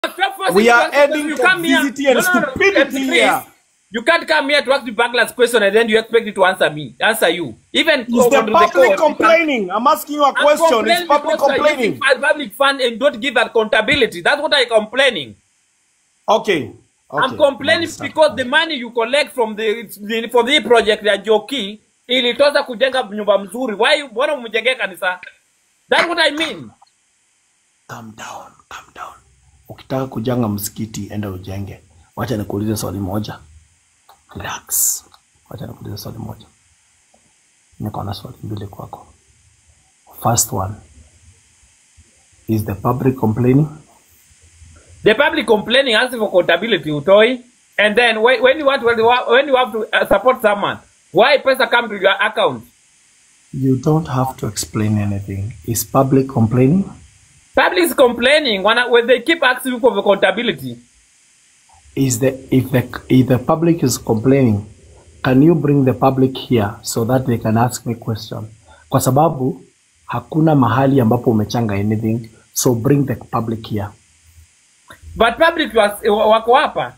stop forcing We me to are ask you adding questions. You come here. toxicity and No, no, no, no. stupidity MC Chris, here. You can't come here to ask me backlash question and then you expect me to answer me, answer you. Even Is go the on to public court, you can't- complaining? I'm asking you a I'm question. Is complaining public because you are using complaining? public fund and don't give accountability. That's what I'm complaining. Okay. I'm Okay. complaining Understand. because the money you collect from the the- from the project ya Joki ilitoza kujenga nyumba mzuri. Why mbona umjengee kanisa? That's what I mean. Calm down, calm down. Ukitaka kujenga msikiti enda ujenge. Wacha nikuulize swali moja. Relax. Wacha nikuulize swali moja. Niko na swali mbili kwako. First one. Is the public complaining? The public complaining asking for accountability utoi and then when, when you want when you, wa- when you have to uh, support someone why pesa come to your account You don't have to explain anything. Is public complaining? public is complaining when, when they keep asking for accountability Is the if the if the public is complaining, can you bring the public here so that they can ask me question? Kwa sababu hakuna mahali ambapo umechanga anything, so bring the public here. but public was, wako hapa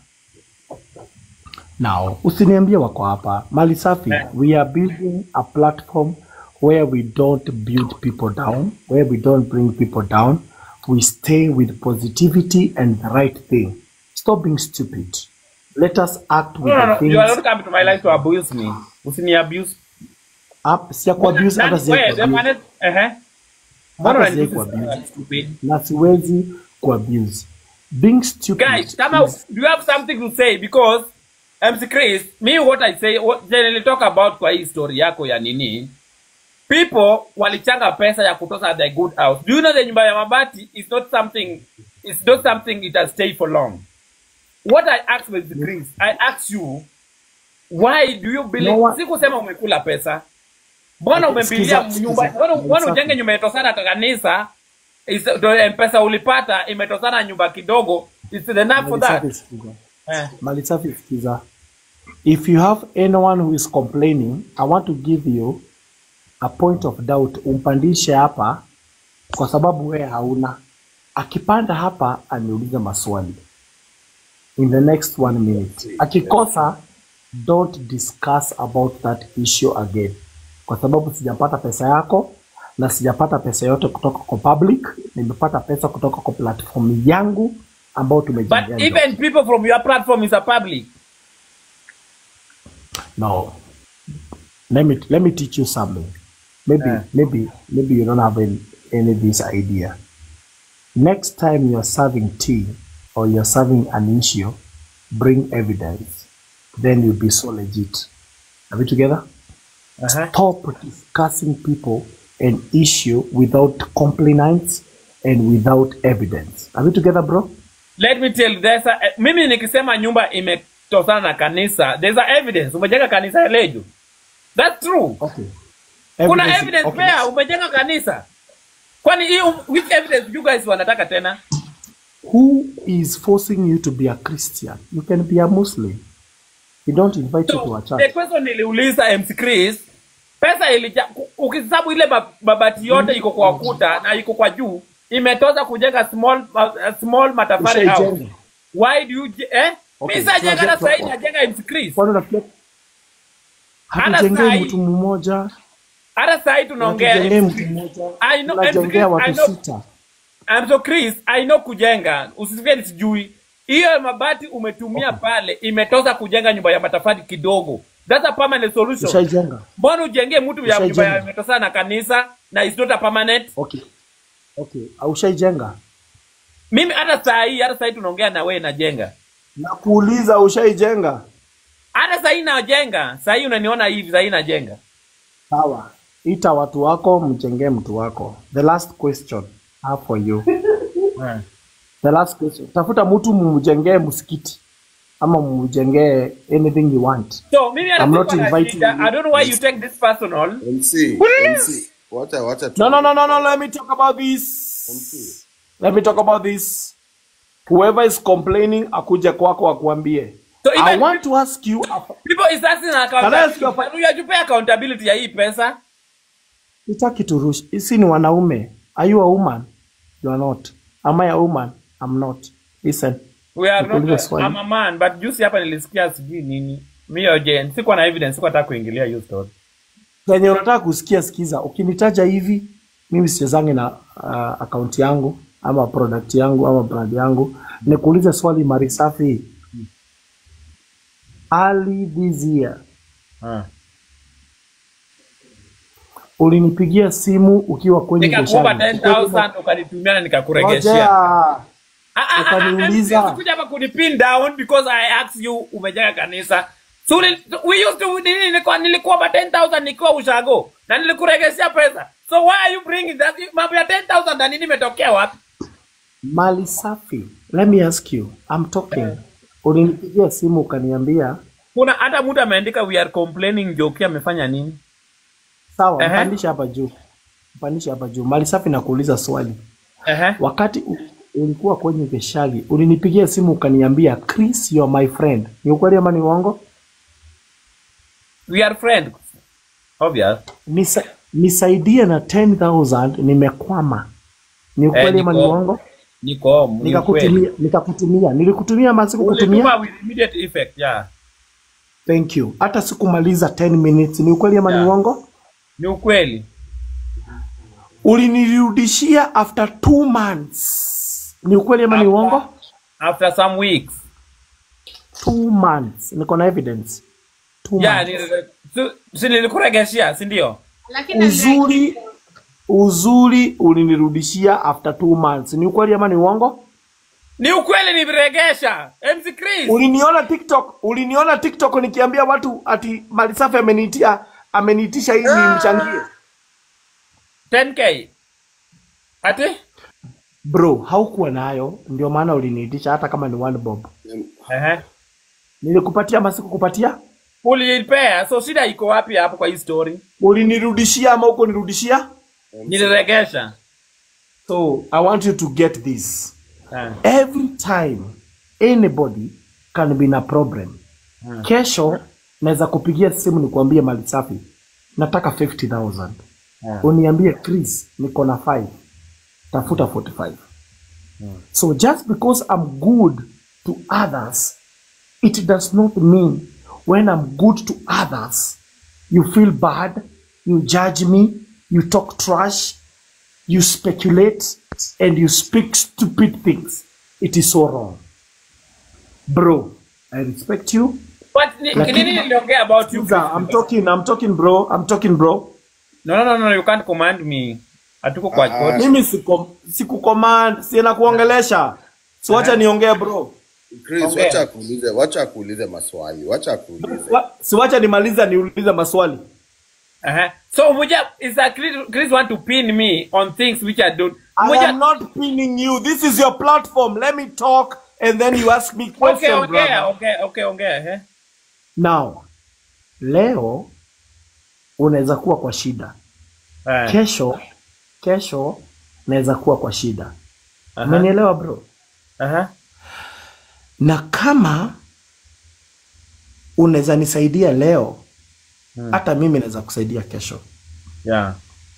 Now, usiniambie wako hapa. Mali safi, Eh. we are building a platform where we don't build people down, where we don't bring people down. We stay with positivity and the right thing. Stop being stupid. Let us act with no, no, the no. things. you are not coming to my life to abuse me usini abuse Up, siya kuabuse hata siya Wait, the kuabuse. planet, uh-huh. Mbona Hata unaniuliza siya kuabuse. swali stupid? Na siwezi kuabuse. Being stupid guys kama is do you have something to say because MC Chris me what I say what generally talk about kwa hii story yako ya nini people walichanga pesa ya kutosa the good house do you know the nyumba ya mabati is not something it's not something it has stay for long what I ask MC Chris I ask you why do you believe No one- sikusema umekula pesa mbona Okay, umembilia sikiza- nyumba sikiza. mbona mbona Safi. ujenge nyumba itosana kwa kanisa is the pesa ulipata imetosana nyumba kidogo is it enough for that Malisafi sikiza. eh. Malisafi sikiza. If you have anyone who is complaining, I want to give you a point of doubt. Umpandishe hapa kwa sababu wewe hauna. Akipanda hapa aniulize maswali in the next one minute. Akikosa, don't discuss about that issue again, kwa sababu sijapata pesa yako na sijapata pesa yote kutoka kwa public. Nimepata pesa kutoka kwa platform yangu ambao But tumejengea. ndoto. even people from your platform is a public. No. Let me let me teach you something. Maybe Eh. maybe maybe you don't have any, any this idea. Next time you're serving tea or you're serving an issue, bring evidence. Then you'll be so legit. Are we together? Uh-huh. Stop discussing people an issue without complaints and without evidence. Are we together, bro? Let me tell you, there's a, eh, mimi nikisema nyumba imetosana na kanisa, there's a evidence. Umejenga kanisa ya Leju. That's true. Okay. Kuna evidence okay. pia umejenga kanisa. Kwani hii which evidence you guys wanataka tena? Who is forcing you to be a Christian? You can be a Muslim. We don't invite you to So, a the church. question niliuliza MC Chris, pesa ilija ku- ukihesabu ile ma- mabati yote iko kwa ukuta na iko kwa juu, imetoza kujenga small uh, small matafari house. Ushaijenga. Why do you je- eh? Okay, Mimi sijajenga tunaje- na sasa tuna- najenga MC Chris. Kwani unafikia Hata hatujengei sahi- mtu mmoja, Hata sasa hivi tunaongea hatujengei MC mtu Chris. mmoja, I know, tunajengea I watu know. sita. I'm so Chris, I know kujenga. Usisikie sijui. Hiyo mabati umetumia pale imetoza kujenga nyumba ya matafari kidogo. That's a permanent solution. Ushaijenga? Mbona ujengee mtu ya Ushaijenga? nyumba ya imetosana na kanisa na it's not a permanent? Okay. Okay. Ushaijenga? Mimi hata saa hii hata saa hii tunaongea na wewe najenga. Nakuuliza ushaijenga? Hata saa hii najenga. Saa hii unaniona hivi saa hii najenga. Sawa. Ita watu wako mjengee mtu wako. The last question I have for you. The last question. Tafuta mtu mumjengee msikiti ama mumjengee anything you want. So mimi hata I'm not sikuwa na inviting shida. you. I don't know why you take this personal. MC, MC, wacha wacha tu. No, no, no, no, no. Let me talk about this. MC. Let me talk about this. Whoever is complaining, akuje kwako akuambie. So I even want to ask you. a- people is asking Can I ask you a accountability. Unajupea accountability ya hii pesa? Sitaki turush. Sisi ni wanaume. Are you a woman? You are not. Am I a woman? I'm not. listen. we are not Nikuulize swali. I'm a man but juzi hapa nilisikia sijui nini mio jen sikuwa na evidence sikuwa nataka kuingilia hiyo story Kenye unataka kusikia, sikiza. Ukinitaja hivi, mimi sichezangi na uh, akaunti yangu ama product yangu ama brand yangu. Nikuulize swali Marisafi. Early this year Ah. ulinipigia simu ukiwa kwenye nikakuomba biashara. 10000 ukanitumia na nikakuregeshea Ngoja. Ah, ah, ah, ah, Ukaniuliza. ah, sikuja hapa kunipin down because I asked you umejenga kanisa. So uli- we used to nini nilikuwa nilikuomba 10000 nikiwa ushago na nilikuregeshea pesa. So why are you bringing that mambo ya 10000 na nini imetokea wapi? Mali safi. Let me ask you. I'm talking. Ulinipigia simu ukaniambia Kuna hata mtu ameandika we are complaining Joki amefanya nini? sawa, Ehe. mpandishe hapa juu. Mpandishe hapa juu. Mali safi nakuuliza swali. Ehe. Wakati u- ulikuwa kwenye Geshagi, ulinipigia simu ukaniambia Chris, you are my friend. Ni ukweli ama ni uongo? We are friends. Obvious. Nisa, nisaidie na 10,000 nimekwama. Ni ukweli Eh, ama ni niko- uongo? Niko ni Nikakutumia, ukweli. nikakutumia. Nilikutumia ama sikukutumia? Ulituma with immediate effect, yeah. Thank you. Hata sikumaliza 10 minutes. Ni ukweli ama ni Yeah. uongo? Ni ukweli. Ulinirudishia after two months. Ni ukweli ama ni uongo? After some weeks. Two months. Niko na evidence. Two Yeah, months. ni si- si nilikuregeshea, si ndio? lakini Uzuri uzuri ulinirudishia after two months. Ni ukweli ama ni uongo? Ni ukweli niliregesha. MC Chris. Uliniona TikTok, uliniona TikTok nikiambia watu ati Malisafi ameniitia ameniitisha ili nimchangie. 10k. Ati? Bro, haukuwa nayo, ndio maana uliniitisha hata kama ni one bob. Ehe. Nilikupatia ama sikukupatia? Ulinipea, so shida iko wapi hapo kwa hii story? Ulinirudishia ama uko nirudishia? Niliregesha. So, I want you to get this. Eh. Every time anybody can be in a problem. Kesho naweza kupigia simu nikuambie mali safi. Nataka 50,000. Uniambie Chris niko na 5. Tafuta 45. So just because I'm good to others, it does not mean when I'm good to others, you feel bad, you judge me, you talk trash, you speculate, and you speak stupid things. It is so wrong. Bro, I respect you. What ni, Lakini- nini niliongea about you? Sikiza, I'm talking, I'm talking bro, I'm talking bro. No, no, no, no, you can't command me. Hatuko kwa Ah, court. Mimi siku sikucommand, sina kuongelesha. Si wacha niongee bro. Chris, Ongea. wacha akuulize, wacha akuulize maswali, wacha akuulize. Wa, si wacha nimaliza niulize maswali. Uh-huh. So Muja is that Chris, Chris want to pin me on things which I don't. I Muja, am not pinning you. This is your platform. Let me talk and then you ask me okay, question, okay, brother. okay, okay, okay. Eh? Now, leo unaweza kuwa kwa shida. Eh. Kesho, kesho naweza kuwa kwa shida. Aha. Umenielewa bro? Aha. Na kama unaweza nisaidia leo, hata mimi naweza kusaidia kesho. Yeah.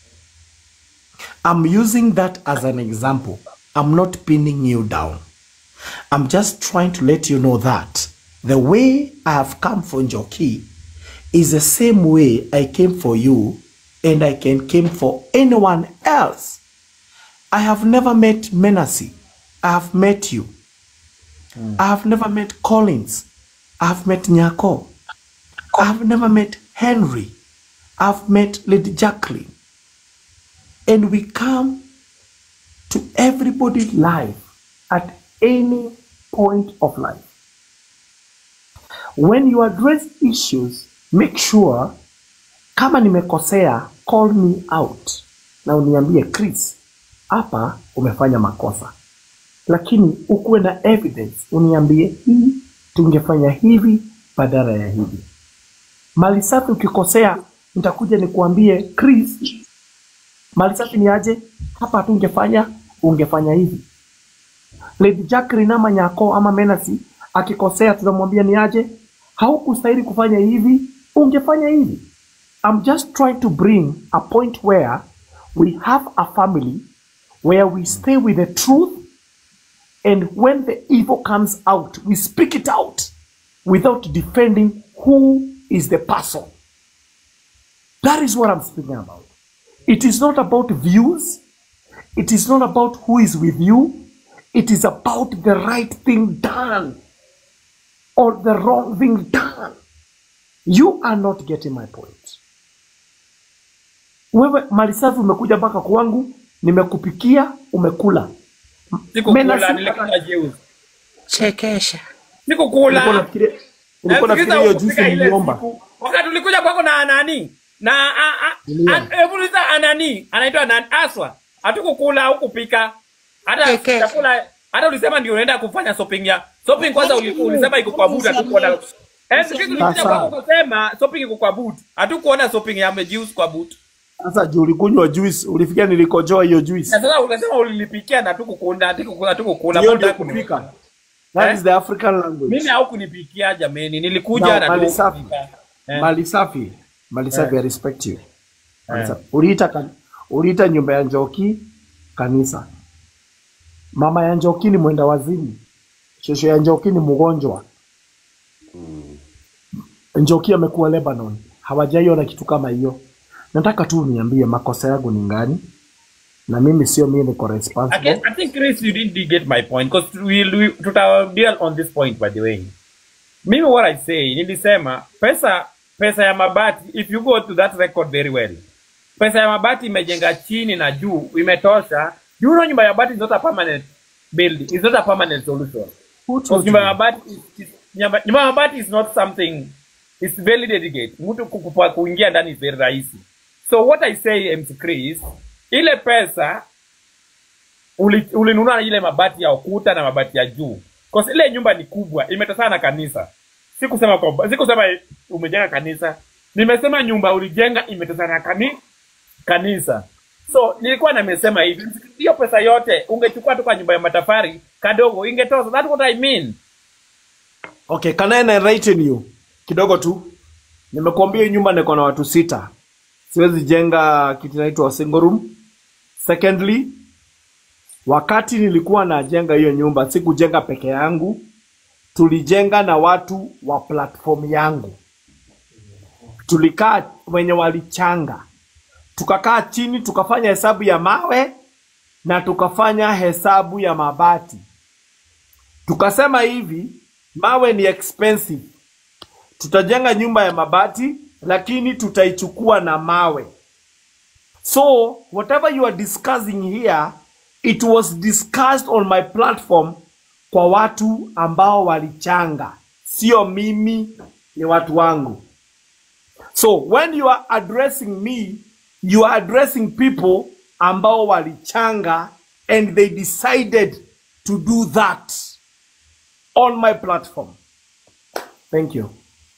I'm using that as an example. I'm not pinning you down. I'm just trying to let you know that the way I have come for Njoki is the same way I came for you and I can came for anyone else. I have never met Menasi. I have met you. I have never met Collins. I have met Nyako. I have never met Henry. I've met Lady Jacqueline and we come to everybody's life at any point of life. When you address issues, make sure kama nimekosea, call me out na uniambie Chris, hapa umefanya makosa, lakini ukuwe na evidence, uniambie hii tungefanya hivi badala ya hivi. Mali safi, ukikosea nitakuja nikuambie Chris, mali safi ni aje hapa hatungefanya ungefanya hivi lady jacqueline ama nyako ama menasi akikosea tunamwambia ni aje haukustahili kufanya hivi ungefanya hivi i'm just trying to bring a point where we have a family where we stay with the truth And when the evil comes out, we speak it out without defending who is the person. That is what I'm speaking about. It is not about views. It is not about who is with you. It is about the right thing done or the wrong thing done. You are not getting my point. Wewe malisafi umekuja mpaka kwangu, nimekupikia, umekula. Sikukula, Mena- nilikula juice. Chekesha. Ulikuwa Sikukula. unafikiria ulikuwa Nafikiri unafikiria hiyo ukupika juice ile niliomba. siku. Wakati ulikuja kwako na nani? Na a- a- Niliomba. a- hebu uliza anani? Anaitwa nani? Aswa. Hatukukula au kupika. Hata Keke. chakula hata ulisema ndio unaenda kufanya shopping ya shopping kwanza uli- ulisema iko kwa boot hatukuona. Eh, siku tulikuja Sasa. kwako ukasema shopping iko kwa boot. Hatukuona shopping ya juice kwa boot. Sasa juu ulikunywa juice, ulifikiria nilikojoa hiyo juice. Na sasa ukasema ulinipikia na hatukukula, hatukukula, hatukukula. Hiyo Mbona ndio hakunipika? kupika. That Eh? is the African language. Mimi haukunipikia jameni, nilikuja Now, na mali safi. tukupika. Eh. Mali safi. Mali safi, I respect you. Mali Eh. safi. Uliita kan- uliita nyumba ya Njoki kanisa. Mama ya Njoki ni mwenda wazimu. Shosho ya Njoki ni mgonjwa. Njoki amekuwa Lebanon. Hawajaiona kitu kama hiyo. Nataka tu niambie makosa yangu ni ngani, na mimi sio mimi niko I, responsible. guess, I think Chris, you didn't get my point because we'll, we tuta deal on this point by the way. Mimi what I say, nilisema pesa pesa ya mabati, if you go to that record very well, pesa ya mabati imejenga chini na juu imetosha. You know nyumba ya mabati is not a permanent building, it's not a permanent solution. Who Because told nyumba ya you? mabati is, is, nyumba nyumba ya mabati is not something it's very delicate. Mtu kukupa kuingia ndani is very rahisi. So what I say MC Chris, ile pesa uli- ulinunua ile mabati ya ukuta na mabati ya juu. Kwa sababu ile nyumba ni kubwa, imetosana na kanisa. Sikusema kwamba sikusema umejenga kanisa. Nimesema nyumba ulijenga imetosana na kani, kanisa. So nilikuwa nimesema hivi, hiyo pesa yote ungechukua tu kwa nyumba ya matafari kadogo ingetosha. That's what I mean. Okay, can I enlighten you kidogo tu? Nimekuambia hii nyumba niko na watu sita, siwezi jenga kitu inaitwa single room. Secondly, wakati nilikuwa najenga hiyo nyumba sikujenga peke yangu, tulijenga na watu wa platform yangu. Tulikaa wenye walichanga, tukakaa chini, tukafanya hesabu ya mawe na tukafanya hesabu ya mabati tukasema hivi mawe ni expensive tutajenga nyumba ya mabati lakini tutaichukua na mawe so whatever you are discussing here it was discussed on my platform kwa watu ambao walichanga sio mimi ni watu wangu so when you are addressing me you are addressing people ambao walichanga and they decided to do that on my platform. Thank you.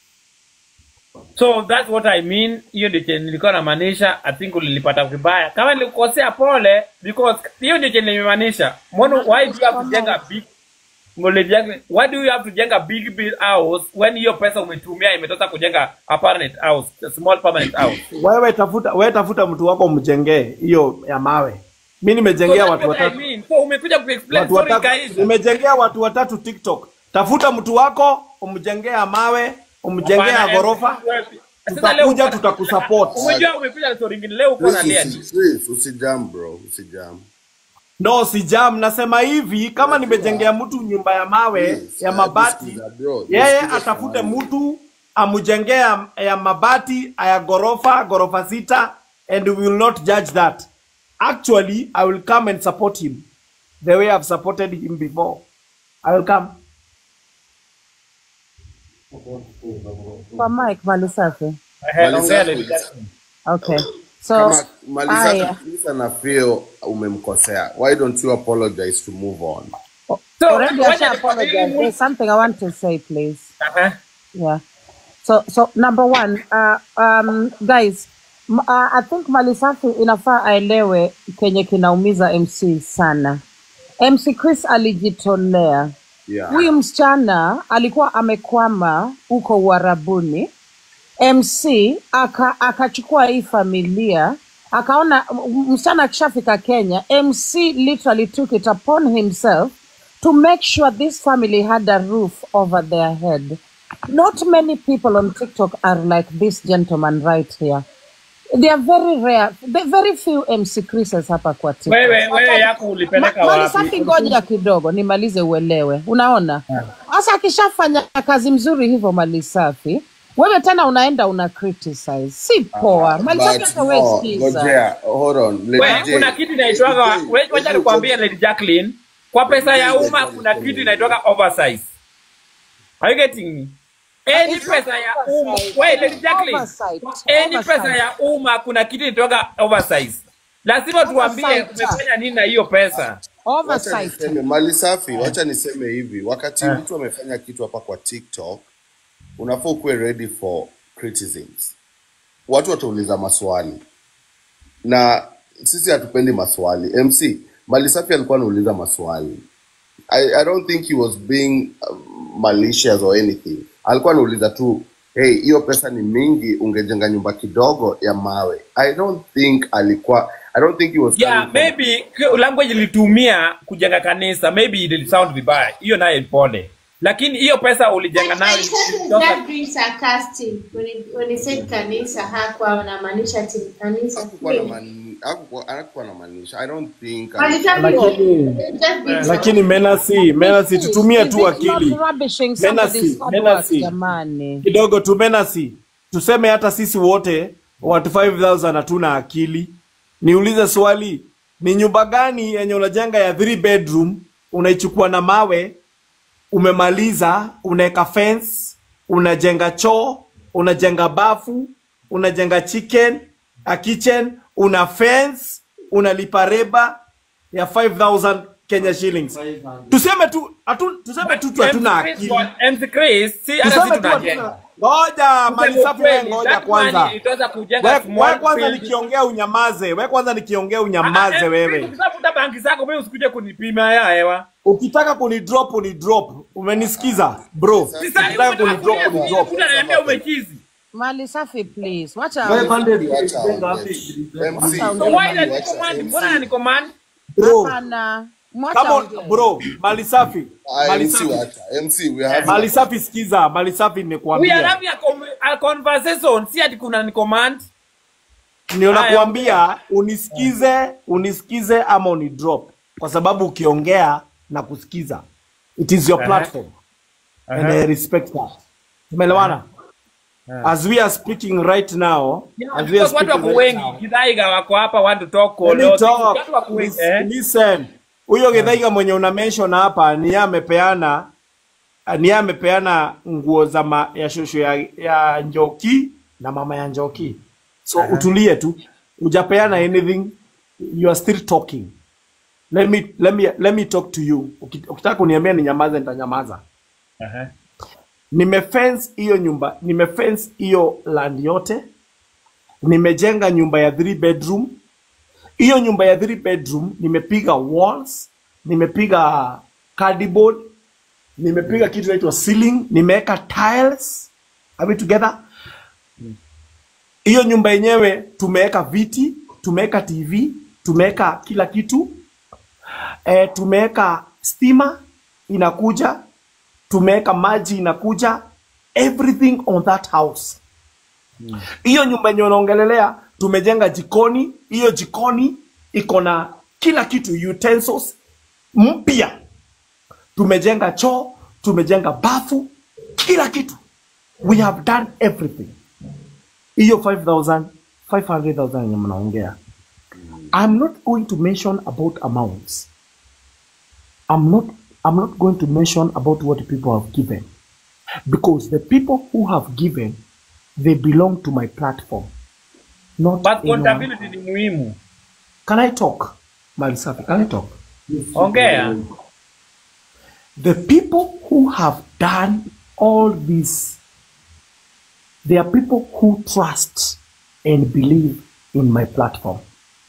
So that's what I mean. Hiyo ndio chenye nilikuwa namaanisha. I think ulilipata vibaya. Kama nilikosea pole, because hiyo ndio chenye nimemaanisha. Mbona why do you have to jenga big Ngoleviange, why do you have to jenga big big house when hiyo pesa umetumia imetosha kujenga a permanent house, a small permanent house? Wewe tafuta, wewe tafuta mtu wako mjengee hiyo ya mawe. Mi So nimejengea that's watu what I watatu, mean. So umekuja kuexplain watu sorry watatu, guys. nimejengea watu watatu TikTok. Tafuta mtu wako umjengee ya mawe, umjengee ya Hapana, ghorofa, Sasa leo tutakuja uko- tutakusupport. Umejua umekuja na story nyingine leo uko na Chris, Liani. usi- Chris, usijam bro, usijam. No, si jam, nasema hivi, kama nimejengea mtu nyumba ya mawe Yes, ya uh, mabati, nisikiza, bro, yeye nisikiza atafute sana. mtu amujengee ya, ya mabati ya ghorofa ghorofa sita and we will not judge that. Actually, I will come and support him the way I've supported him before. I will come. Kwa Mike Malisafi. Ehe, ongea Malisafi. Lady Jackson. Okay. So Kama maliza aya. kabisa na feel umemkosea. Why don't you apologize to move on? So, already I wacha shall apologize. nikwambie- There's something I want to say, please. Aha. Yeah. So so number one, uh, um, guys, m- uh, I think Malisafi inafaa aelewe kenye kinaumiza MC sana. MC Chris alijitolea. Yeah. Huyu msichana alikuwa amekwama huko Uarabuni. MC aka akachukua hii familia akaona m- msichana akishafika Kenya, MC literally took it upon himself to make sure this family had a roof over their head. Not many people on TikTok are like this gentleman right here. They are very rare. They very few MC Chris's hapa kwa TikTok. wewe wewe yako Ma, ulipeleka mali wapi safi, ngoja kidogo nimalize uelewe. Unaona, sasa akishafanya kazi mzuri hivyo mali safi, wewe tena unaenda una criticize, si poa. Mali safi, But hata wewe no, sikiza. Gojea, hold on. Lady We, J. kuna kitu inaitwaga Lady J, we- wacha hebu nikwambie come- Lady Jacqueline, kwa pesa ya Lady umma Jacqueline, kuna come kitu here. inaitwaga oversize. Are you getting me? Any It's not pesa ya umma, oversight. wait, Lady Jacqueline, Oversight. any Oversight. pesa ya umma kuna kitu inaitwaga oversize. Lazima tuambie Oversight. umefanya nini na hiyo pesa. Wacha Oversight. niseme mali safi, wacha niseme hivi, wakati mtu amefanya kitu hapa kwa TikTok, unafaa ukuwe ready for criticisms. Watu watauliza maswali na sisi hatupendi maswali. MC mali safi alikuwa anauliza maswali. I, I don't think he was being um, malicious or anything. Alikuwa anauliza tu hey, hiyo pesa ni mingi, ungejenga nyumba kidogo ya mawe. I don't think alikuwa I don't think he was Yeah, coming from maybe k- language ilitumia kujenga kanisa, maybe it sound vibaya. Hiyo naye pole. Lakini hiyo pesa ulijenga But nayo my cousin is ilitoka- not being sarcastic when he, when he said kanisa hakuwa anamaanisha ati kanisa hakukuwa na kweli. mani- hakukuwa- hakukuwa na maanisha. I don't think Walitaka Lakini- just being lakini menasi menasi tutumie tu Is it akili not rubbishing Menasi, somebody's hard work, menasi. jamani? kidogo tu menasi tuseme hata sisi wote watu 5000 hatuna akili niulize swali ni nyumba gani yenye unajenga ya 3 bedroom unaichukua na mawe umemaliza unaweka fence unajenga choo unajenga bafu unajenga chicken a kitchen una fence unalipa reba ya 5000 Kenya shillings tuseme tu hatu, tuseme tu tu hatuna MC Chris, akili MC Chris, si hata tuseme sisi tu hatuna tunajenga. ngoja mali Kusema safi wewe ukweli, ngoja that kwanza money itaweza kujenga we, we small kwanza building. nikiongea unyamaze we kwanza nikiongea Ah, unyamaze MC Chris, wewe ukitafuta banki zako mimi usikuje kunipima ya hewa. ukitaka kunidrop unidrop umenisikiza bro Si sasa ukitaka kunidrop unakuja unidrop kuja ananiambia umechizi. Mali safi, please. Wacha Wacha aongee. aongee. MC, So Wacha why aongee. does he command? Mbona ananicommand? bro Hapana. Mwacha kama aongee. bro mali safi Ah, mali MC safi wacha. MC we are having mali a- safi sikiza mali safi We are nimekuambia having a, com a conversation. Si ati kuna ni command. ndio Haya, nakuambia unisikize unisikize ama unidrop kwa sababu ukiongea na kusikiza it is your Aha. platform and I respect that tumeelewana as we are speaking right now Yeah, as we are because watu speaking wako right wengi. now Kidhaiga wako hapa want to talk Let me all talk. Watu wako wengi. Lis- Eh? Listen, huyo Githaiga mwenye una mention hapa ni yeye amepeana ni yeye amepeana nguo za ma, ya shosho ya, ya Njoki na mama ya Njoki. So utulie tu. Hujapeana anything. You are still talking. Let me let me let me talk to you. Uki- Ukitaka kuniambia ninyamaze nitanyamaza. Aha. Nimefence hiyo nyumba, nimefence hiyo land yote. Nimejenga nyumba ya 3 bedroom hiyo nyumba ya 3 bedroom nimepiga walls nimepiga cardboard nimepiga kitu inaitwa ceiling nimeweka tiles are we together hiyo nyumba yenyewe tumeweka viti tumeweka tv tumeweka kila kitu e, tumeweka stima inakuja tumeweka maji inakuja everything on that house hiyo nyumba yenye unaongelelea tumejenga jikoni hiyo jikoni iko na kila kitu utensils mpya tumejenga choo tumejenga bafu kila kitu we have done everything hiyo 5000 500000 yenye mnaongea i'm not going to mention about amounts i'm not i'm not going to mention about what people have given because the people who have given they belong to my platform not But anyone. accountability ni muhimu. Can I talk? Malisafi, can I talk? Ongea. The people who have done all this, they are people who trust and believe in my platform.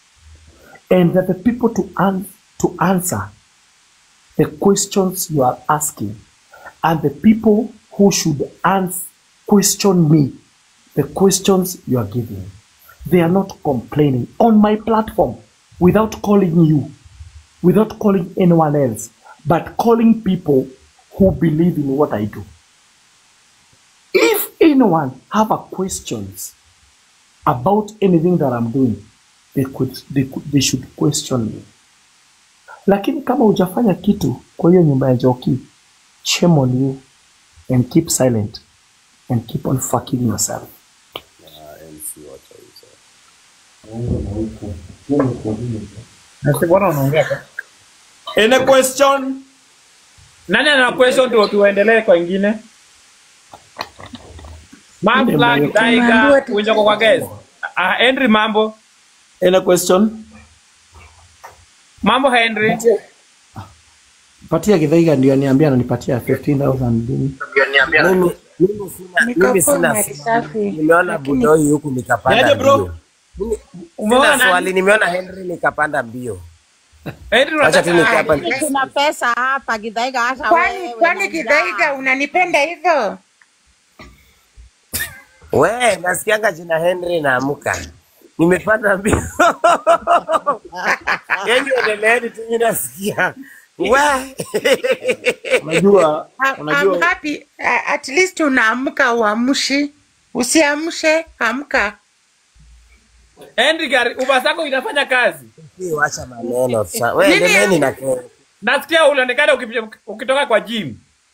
And that the people to, an- to answer the questions you are asking and the people who should ans- question me the questions you are giving. They are not complaining on my platform without calling you, without calling anyone else. but calling people who believe in what I do. If anyone have a questions about anything that I'm doing, they could, they could, they should question me. Lakini kama hujafanya kitu kwa hiyo nyumba ya Joki, shame on you and keep silent and keep on fucking yourself. Any question? Nani ana question ndio tuendelee kwa ingine? Mambo la Daiga unjoko kwa guest. Ah Henry mambo. Any question? Mambo Henry. Patia Githaiga ndio aniambia ananipatia 15000 dini. Mimi mimi sina mimi sina nimeona budoi huku nikapanda Niaje, bro? mbio. Mimi- Umeona Sina nani? swali, nimeona Henry nikapanda mbio. Henry Acha tu unataka nikae hapa. Tuna pesa hapa Githaiga, hata Kwani wewe kwani na Kidaiga njaa. unanipenda hivyo? We, nasikianga jina Henry naamka. Nimepanda mbio. Yaani endeleeni tu mimi nasikia. We. Unajua, I- I'm unajua happy. Uh, at least unaamka uamshi. Usiamshe, amka. Henry gari Uber zako inafanya kazi. Wacha maneno sasa. We, Nini? endeleeni na ke- Nasikia ulionekana ukipi- ukitoka kwa gym.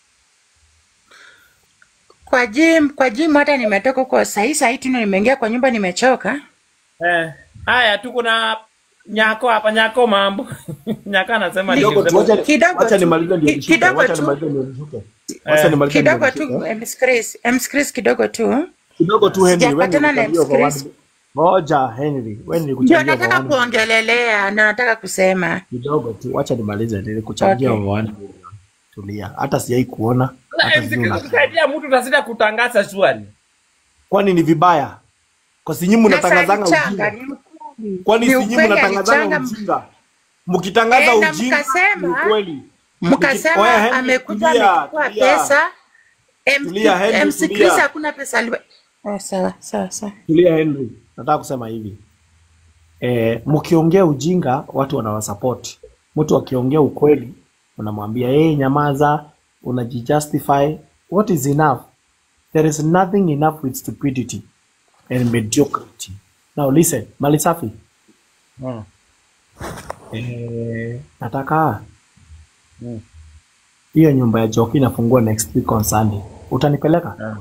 Kwa gym, kwa gym hata nimetoka huko sahi sahi tu nimeingia kwa nyumba nimechoka. Eh. Haya tuko na Nyako hapa Nyako mambo. Nyako anasema kidogo tu, wacha Kidogo wacha tu. nimalize ndio Ki- nishuke. kidogo Wacha tu. nimalize ndio nishuke. Wacha Eh. nimalize ndio Kidogo tu, nishuke. Ms. Chris, Ms. Chris kidogo tu. Kidogo tu Henry, wewe Sijapatana na nilikuambia Ms. kwa Chris. one- Ngoja Henry, wewe Ndio nilikuchangia kwa nataka one kuongelelea, ndio nataka kusema. kidogo tu, wacha nimalize, nilikuchangia Okay. kwa one million. Tulia, hata sijai kuona Sasa hata MC sijui una kusaidia mtu utasita kutangaza swali. kwani ni vibaya? Kwa si nyinyi Na saa mnatangazanga alichanga, ujinga? ni ukweli. Kwani Ni si nyinyi ukweli mnatangazanga alichanga. ujinga? Mkitangaza Eh, na ujinga mkasema- ni ukweli. Mkasema Oya, Henry, amekuja tulia, amechukua tulia. pesa. MC Tulia, Henry, MC tulia. Chris hakuna pesa aliwa. Oh, sawa sawa sawa. Tulia Henry, nataka kusema hivi eh, mkiongea ujinga watu wanawasupport. Mtu akiongea ukweli unamwambia hey, nyamaza, unajijustify. What is enough? There is nothing enough with stupidity and mediocrity. Now listen, mali safi. Eh, nataka hiyo nyumba ya Joki inafungua next week on Sunday. Utanipeleka?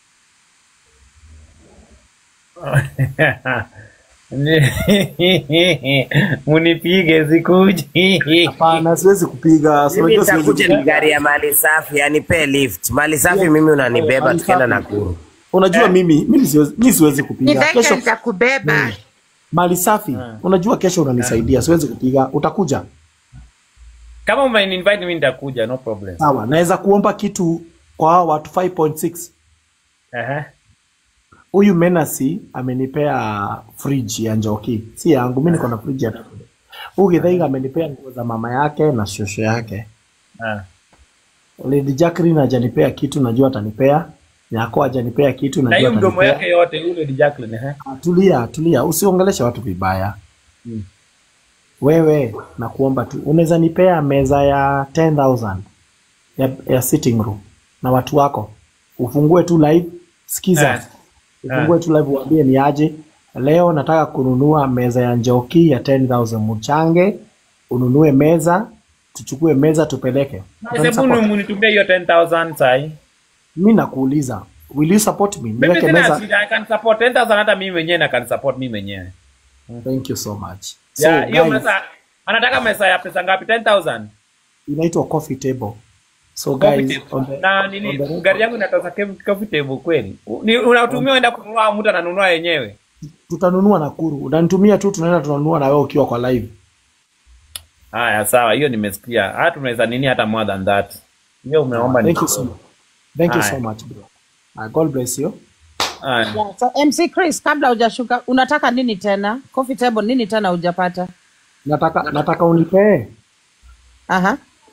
Munipige sikuji. Hapana, siwezi kupiga. si Mimi unajua siwezi nitakuja kupiga. ni gari ya mali safi, anipee lift. Mali safi mimi unanibeba Mali tukienda safi. Nakuru. Unajua mimi mimi siwezi, mimi siwezi kupiga Nidhaika kesho. nitakubeba. Mali safi, unajua kesho unanisaidia, siwezi kupiga. Utakuja Kama umeinvite mimi nitakuja, no problem. sawa? Naweza kuomba kitu kwa hao watu 5.6. Aha. Huyu Menasi amenipea fridge ya Njoki, si yangu. Mimi niko na fridge ya huyu Githaiga amenipea nguo za mama yake na shosho yake. Ah. Lady Jacqueline hajanipea kitu, najua atanipea. Nyako hajanipea kitu, Na najua hiyo mdomo atanipea. yake yote yule ni Jacqueline, eh? Ah, Tulia, tulia, usiongeleshe watu vibaya. Wewe nakuomba tu, unaweza nipea meza ya 10000 ya, ya sitting room na watu wako, ufungue tu live, sikiza, Eh. ufungue tu live, uambie ni aje. Leo nataka kununua meza ya Njoki ya 10000 mchange, ununue meza, tuchukue meza tupeleke. Hebu Utanisupport? munitumie hiyo 10000 sai. Mi nakuuliza, will you support me? Mimi Niweke sina meza. shida, I can support 10000 hata mimi mwenyewe na can support mimi mwenyewe. Thank you so much. So, Ya, hiyo guys, mesa anataka mesa ya pesa ngapi? 10000. inaitwa coffee table. So Coffee guys, table. on the, Na on nini the gari yangu inatoka kem- coffee table kweli. U- Ni unatumia uenda kununua au mtu ananunua yenyewe. tutanunua Nakuru, unanitumia tu, tunaenda tunanunua na wewe ukiwa kwa live. Haya, sawa, hiyo nimesikia. Hata tunaweza nini hata more than that. Hiyo umeomba ni. Thank you so much. Thank you Haya. so much bro. Uh, God bless you. Haya. Yeah, so MC Chris, kabla hujashuka, unataka nini tena? Coffee table nini tena hujapata? Nataka nataka unipee Aha.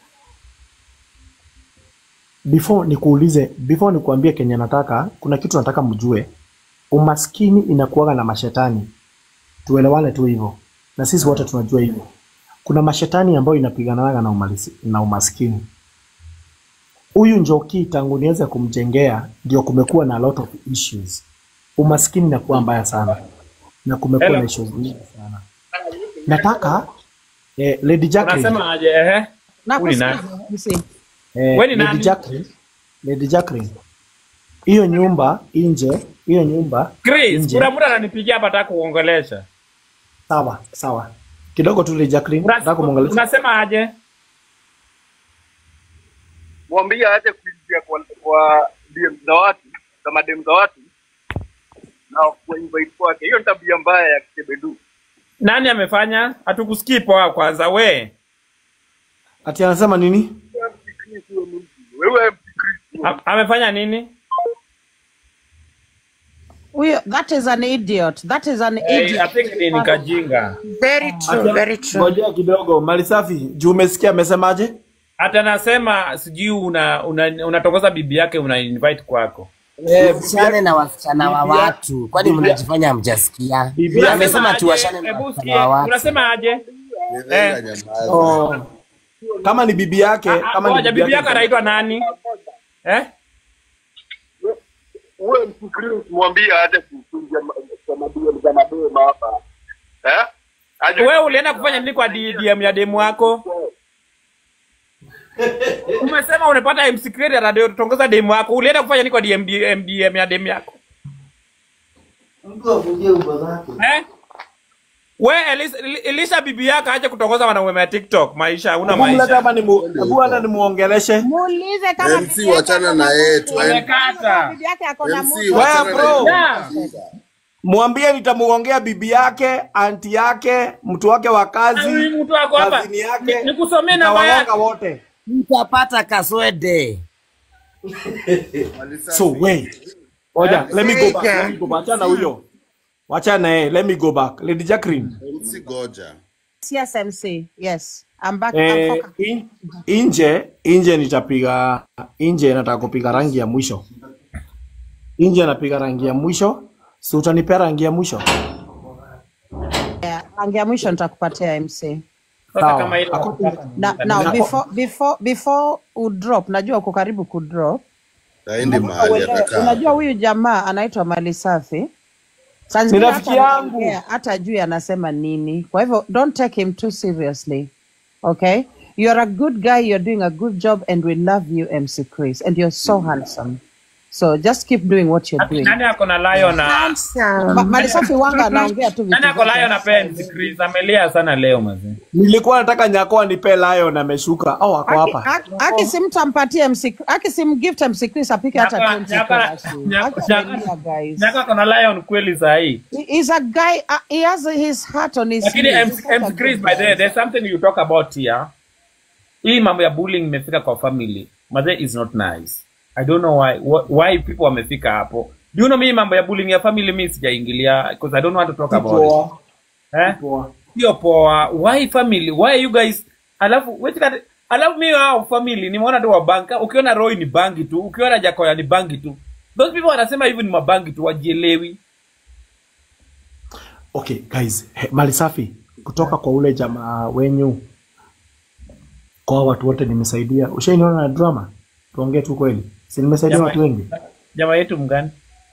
before nikuulize, before nikuambie kenye nataka, kuna kitu nataka mjue. Umaskini inakuwaga na mashetani, tuelewane tu hivyo, na sisi wote tunajua hivyo. kuna mashetani ambayo inapigananaga na, umalisi, na umaskini. Huyu Njoki tangu niweze kumjengea ndio kumekuwa na a lot of issues. Umaskini inakuwa mbaya sana na kumekuwa Hello. na issues nyingi sana. Nataka eh, Lady Jacqueline, Unasema aje? Ehe. Huyu ni nani? Nakusikiza, MC. eh, Wewe ni Lady nani? Jacqueline, Lady Jacqueline, hiyo nyumba nje, hiyo nyumba Chris, nje. kuna mtu ananipigia hapa nataka kuongelesha. Sawa sawa, kidogo tu Lady Jacqueline, nataka kumwongelesha. Unasema aje? mwambie aache kuingia kwa, kwa DM za watu za madem za watu na kwa invite kwake. Hiyo ni tabia mbaya ya kisebedu. Nani amefanya? Hatukusikii poa kwanza we. Ati anasema nini? Wewe msikristo Ha- Amefanya nini? Huyo, that is an idiot. That is an Eh, I idiot. think ni nikajinga. Very true, very true. Ngojea kidogo, Malisafi, juu umesikia amesemaje? Hata nasema sijui una una- unatokoza bibi yake una invite kwako. Msichane na wasichana wa watu, kwani mnajifanya hamjasikia? Unasema Amesema aje? tuwashane na Hebu wasichana sikie. wa watu. Unasema aje? Nyenga nyamaza. Oh. Kama ni bibi yake, Ah, kama ni Ngoja bibi bibi yako yake. anaitwa nani? Eh? wewe msikristo mwambie aache kuingia ma- kwa madem za madem hapa. Eh? Aje Wewe ulienda kufanya nini kwa DM ya demu wako? Umesema unapata MC Creator radio tongoza demu wako. Ulienda kufanya nini kwa DM DM ya demu yako? Eh? We Elisa, Elisa bibi yako aje kutongoza wanaume wa TikTok. Maisha huna Hebu mlete maisha. hapa nimu, hebu hata nimuongeleshe. Muulize kama MC bibi yake wachana ako na yeye tu. Amekata. bibi yake ako na MC muda. wachana Wewe, na bro. yeye. Mwambie nitamuongea bibi yake, anti yake, mtu wake wa Huyu kazi, mtu wako hapa. kazini yake. Ni- Nikusomee namba yake. Nitawagonga wote. Mtapata kaswede. So wait. Oja, let me go back. Let me go back. Achana huyo. Wachana na yeye. Let me go back. Lady Jacqueline. MC Goja. Yes, MC. Yes. I'm back. I'm Eh, focused. in, inje inje nitapiga inje nataka kupiga rangi ya mwisho inje napiga rangi ya mwisho si utanipea rangi ya mwisho Yeah, rangi ya mwisho nitakupatia MC. Sasa Sawa. kama ile Hakuna- Na, now before before before udrop, najua uko karibu kudrop. Aendi mahali Uelewe, atakaa. Unajua huyu jamaa anaitwa Mali Safi. Saa Ni zingine rafiki hata yangu. anaongea, hata juu anasema nini. Kwa hivyo don't take him too seriously. Okay? You're a good guy, you're doing a good job and we love you MC Chris and you're so handsome. So just keep doing what you're doing. nani ako na lion na Ma, Handsome. Mali Safi wanga anaongea tu vitu. nani ako vyake. lion na penzi Chris amelia sana leo mazee. nilikuwa nataka nyako anipe lion ameshuka au ako Aki- hapa aki- Aki simtampatie MC Aki simgift MC Chris apike hata Nyaka- 20 nyaka- kwa basi. nyaka- Aki nyaka- amelia, guys. Nyaka ako na lion kweli saa hii. He- He's a guy. Uh, he has his heart on his Lakini sleeve. MC MC Chris by the way, there's something you talk about here. Hii mambo ya bullying imefika kwa family. Mazee is not nice. I don't know why wh- why people wamefika hapo. Do you know mimi mambo ya bullying ya family mimi sijaingilia because I don't want to talk about it. Poa, Eh? poa. Sio poa. Why family? Why you guys? Alafu wait kat alafu mimi hao family nimeona tu wabanka. Ukiona Roy ni bangi tu, ukiona Jacoya ni bangi tu. Those people wanasema hivi ni mabangi tu wajielewi. okay guys he, mali safi kutoka kwa ule jamaa wenyu kwa watu wote nimesaidia ushainiona na drama tuongee tu kweli si nimesaidia Jamaa- watu wengi Jamaa yetu mgani?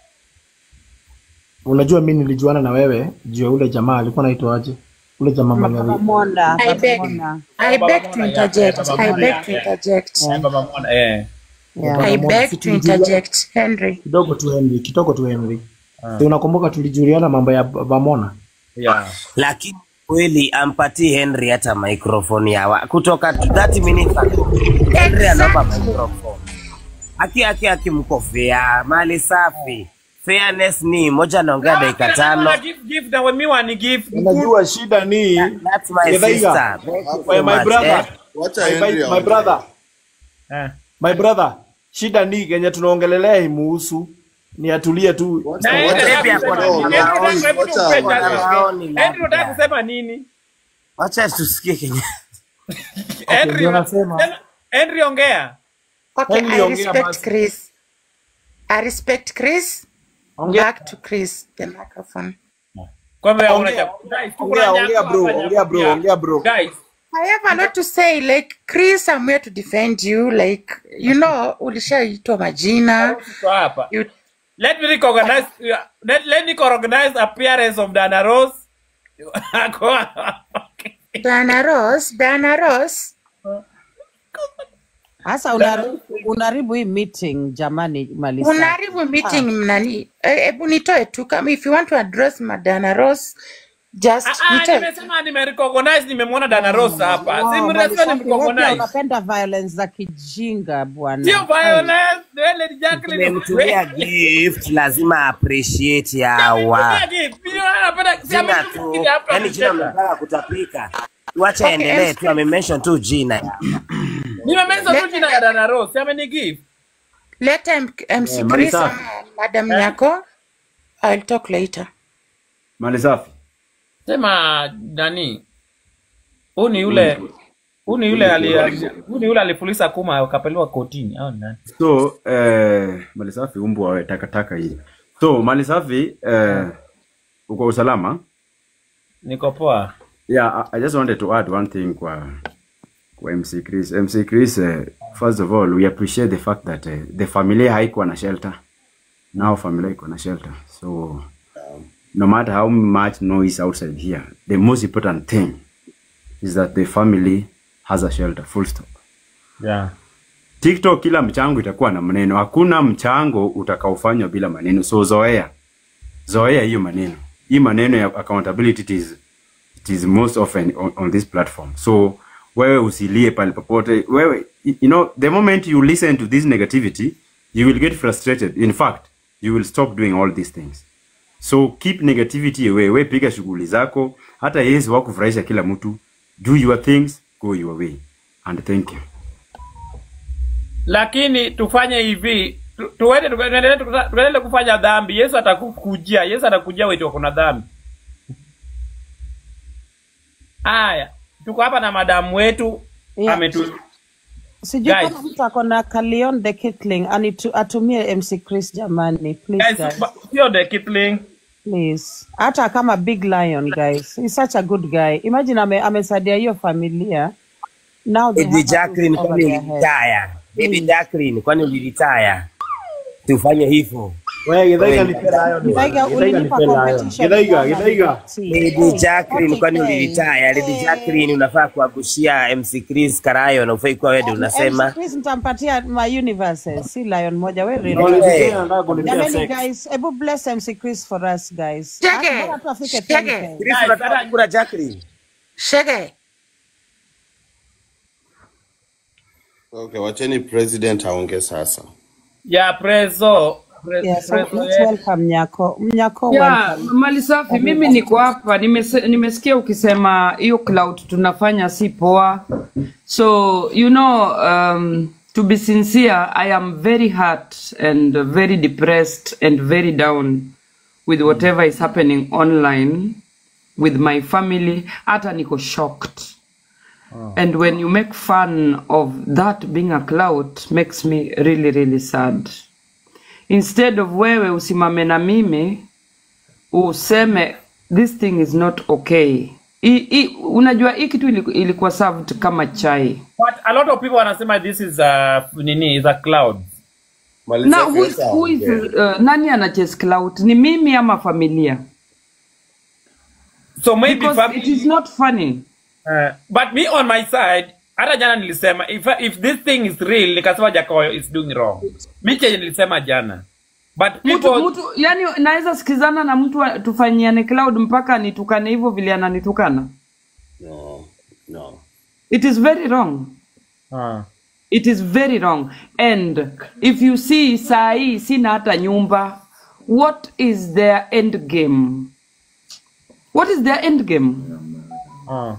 unajua mi nilijuana na wewe juu ya ule jamaa alikuwa naitwa aje ule jamaa mwenye ali- Monda. I beg, Monda. I beg to interject. I beg to interject. Eh, Baba Mwana, eh. Yeah. I Mona, beg si to tulijua- interject. Henry. kidogo tu Henry kidogo tu Henry si unakumbuka tulijuliana mambo ya Bamona Yeah. Lakini kweli ampatii Henry hata microphone yawa kutoka to 30 minutes ago. Henry anaomba microphone. Aki aki aki mko fair, mali safi. Fairness ni moja anaongea dakika tano. Give, give na mimi wani give. unajua shida ni That's my Githaiga. sister. Thank you my, so my much, brother eh. Wacha my, Henry my, my aongee. brother Eh. my brother shida ni kenye tunaongelelea imuhusu ni atulie tu Wacha- Na wacha Henry Henry anataka ako kusema na nini? Henry maoni, anataka- hebu wacha tupe aongee. chance. Maoni Henry labda. unataka kusema nini? Wacha tusikie Kenya. Henry ndio una- nasema. sema- Henry ongea. Okay, Henry, I ongea respect basi. Chris. I respect Chris. Ongea. Back to Chris, the microphone. Kwa hivyo Ongea. unacha- guys, tuko Ongea, na ongea nyako bro, hapa, ongea bro, nyako. ongea bro. Guys, I have a lot to say. Like, Chris, I'm here to defend you. Like, you know, ulishaitwa majina. Tuko hapa. You, Let me recognize let, let me recognize appearance of Dana Rose. Ako okay. Dana Rose, Dana Rose. Sasa unaharibu unaharibu hii meeting jamani, Malisa. Unaharibu meeting mnani. Eh, Hebu nitoe tu kama if you want to address Madana Rose, just Ah, ah, nitoe. nimesema nimerecognize nimemwona Dana Rose hapa. Si Wow, mnasema Malisafi, wewe pia nimerecognize. unapenda violence za kijinga bwana. Sio Ai. violence, wewe Lady Jacqueline. Tumemtumia gift, lazima appreciate yawa. Nimemtumia gift. Mimi napenda si Jina amenifikiri tu, hapa yani jina kucheka. mnataka kutapika. Tuache Okay, endelee MC. tu, amemention tu jina ya. Nimemeza tu Let, jina ya Dana Rose. Si ameni give. let M- MC Eh, Chris Malisa. ama Madam Nyako. I'll talk later. Mali safi. Sema nani? Huu ni yule huu ni yule ali huu ni yule alifulisa kuma akapelekwa kotini au ni nani? So, eh, mali safi umbwa wewe takataka hii. So, mali safi eh, uko usalama? Niko poa. Yeah, I, I just wanted to add one thing kwa kwa MC Chris. MC Chris, uh, first of all, we appreciate the fact that uh, the familia haikuwa na shelter. Now familia iko na shelter. So, no matter how much noise outside here, the most important thing is that the family has a shelter, full stop. Yeah. TikTok kila mchango itakuwa na maneno. Hakuna mchango utakaofanywa bila maneno. So zoea. Zoea hiyo maneno. Hii maneno ya accountability it is, it is most often on, on this platform. So wewe usilie pale popote. Wewe you know the moment you listen to this negativity, you will get frustrated. In fact, you will stop doing all these things. So keep negativity away. We piga shughuli zako. Hata Yesu wakufurahisha kila mtu. Do your things, go your way. And thank you. Lakini tufanye hivi tu- tuende tuendelee tuendelee kufanya dhambi. Yesu atakukujia. Yesu atakujia wewe kuna dhambi. Haya, tuko hapa na madamu wetu Yeah. ametu Sijui Guys. kama mtu ako na Kalion the Kitling anitu, atumie MC Chris jamani, please guys, guys, ba- sio the Kipling. please. Hata kama Big Lion guys, he's such a good guy. Imagine ame, amesaidia hiyo familia. Now they Baby have a roof Jacqueline, over kwani their head. uliritaya? Baby Jacqueline, kwani uliritaya? Tufanye hivyo. Wewe Githaiga Wewe, nipe nayo ni Githaiga Githaiga ulinipa nipe nayo. competition Githaiga, bwana, Githaiga. Lady Jacqueline, kwani 40K. uliritaya? Lady Jacqueline, unafaa kuagushia MC Chris Karayo na ufai kuwa wewe ndio MC unasema. Chris nitampatia my universes, si Lion moja. We No, relax. Lady Hey. Jane anataka kunipea Jamani sex. guys, hebu bless MC Chris for us guys. Shege, Hata bora tu afike shege. 10K. Chris, unataka kura Jacqueline? Shege. Okay, wacheni president aonge sasa. Ya prezo. Pre, Yeah, so prezo let's yetu. welcome Nyako. Nyako Yeah, welcome. mali safi. Mimi niko hapa, nimese- nimesikia ukisema hiyo cloud tunafanya si poa. So you know, um, to be sincere, I am very hurt and very depressed and very down with whatever is happening online with my family. Hata niko shocked. And when you make fun of that being a cloud makes me really really sad. Instead of wewe usimame na mimi useme this thing is not okay. I, I, unajua hii kitu iliku- ilikuwa served kama chai. But a lot of people wanasema this is a nini is a cloud. Na who is, who is, uh, nani ana chase clout? Ni mimi ama familia? So maybe Because family, it is not funny. uh, but me on my side hata jana nilisema if, if this thing is real nikasema Jakayo is doing wrong. Mi chenye nilisema jana. But Mtu, people mtu, yani naweza sikizana na mtu wa- tufanyiane cloud mpaka anitukane hivyo vile ananitukana. No, no. It is very wrong. uh, It is very wrong. And if you see saa hii sina hata nyumba, what is their end game? What is their end game? uh.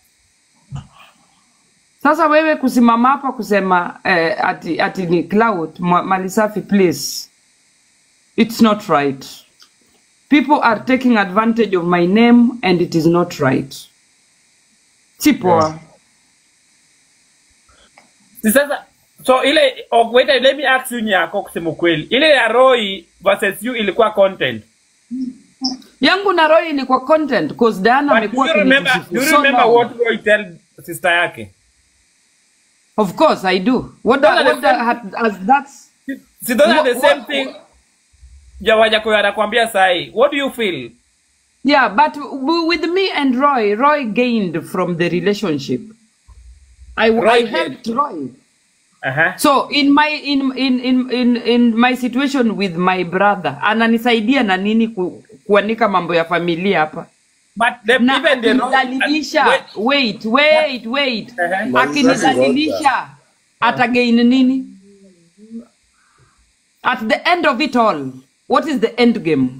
Sasa wewe kusimama hapa kusema eh, ati, ati ni cloud ma- mali safi please. It's not right. People are taking advantage of my name and it is not right. Si poa. Si sasa so ile oh, wait let me ask you nyako kusema ukweli. Ile ya Roy versus you ilikuwa content. Yangu na Roy ilikuwa content cause Diana But do amekuwa you remember akinitusifu do you so remember long. what Roy tell sister yake Of course I do. What, Those the, are the what the, same- has, has that's si those are the What- same what- thing jawajakoyo anakwambia sahi what do you feel Yeah, but w- with me and Roy, Roy gained from the relationship. I, Roy I did. helped Roy. uh-huh. So in my in, in in in in my situation with my brother, ananisaidia na nini ku, kuanika mambo ya familia hapa. but the, Na even the akinidhalilisha, wait, wait, wait. Uh-huh. Akinidhalilisha atagain nini? At the end of it all, what is the end game?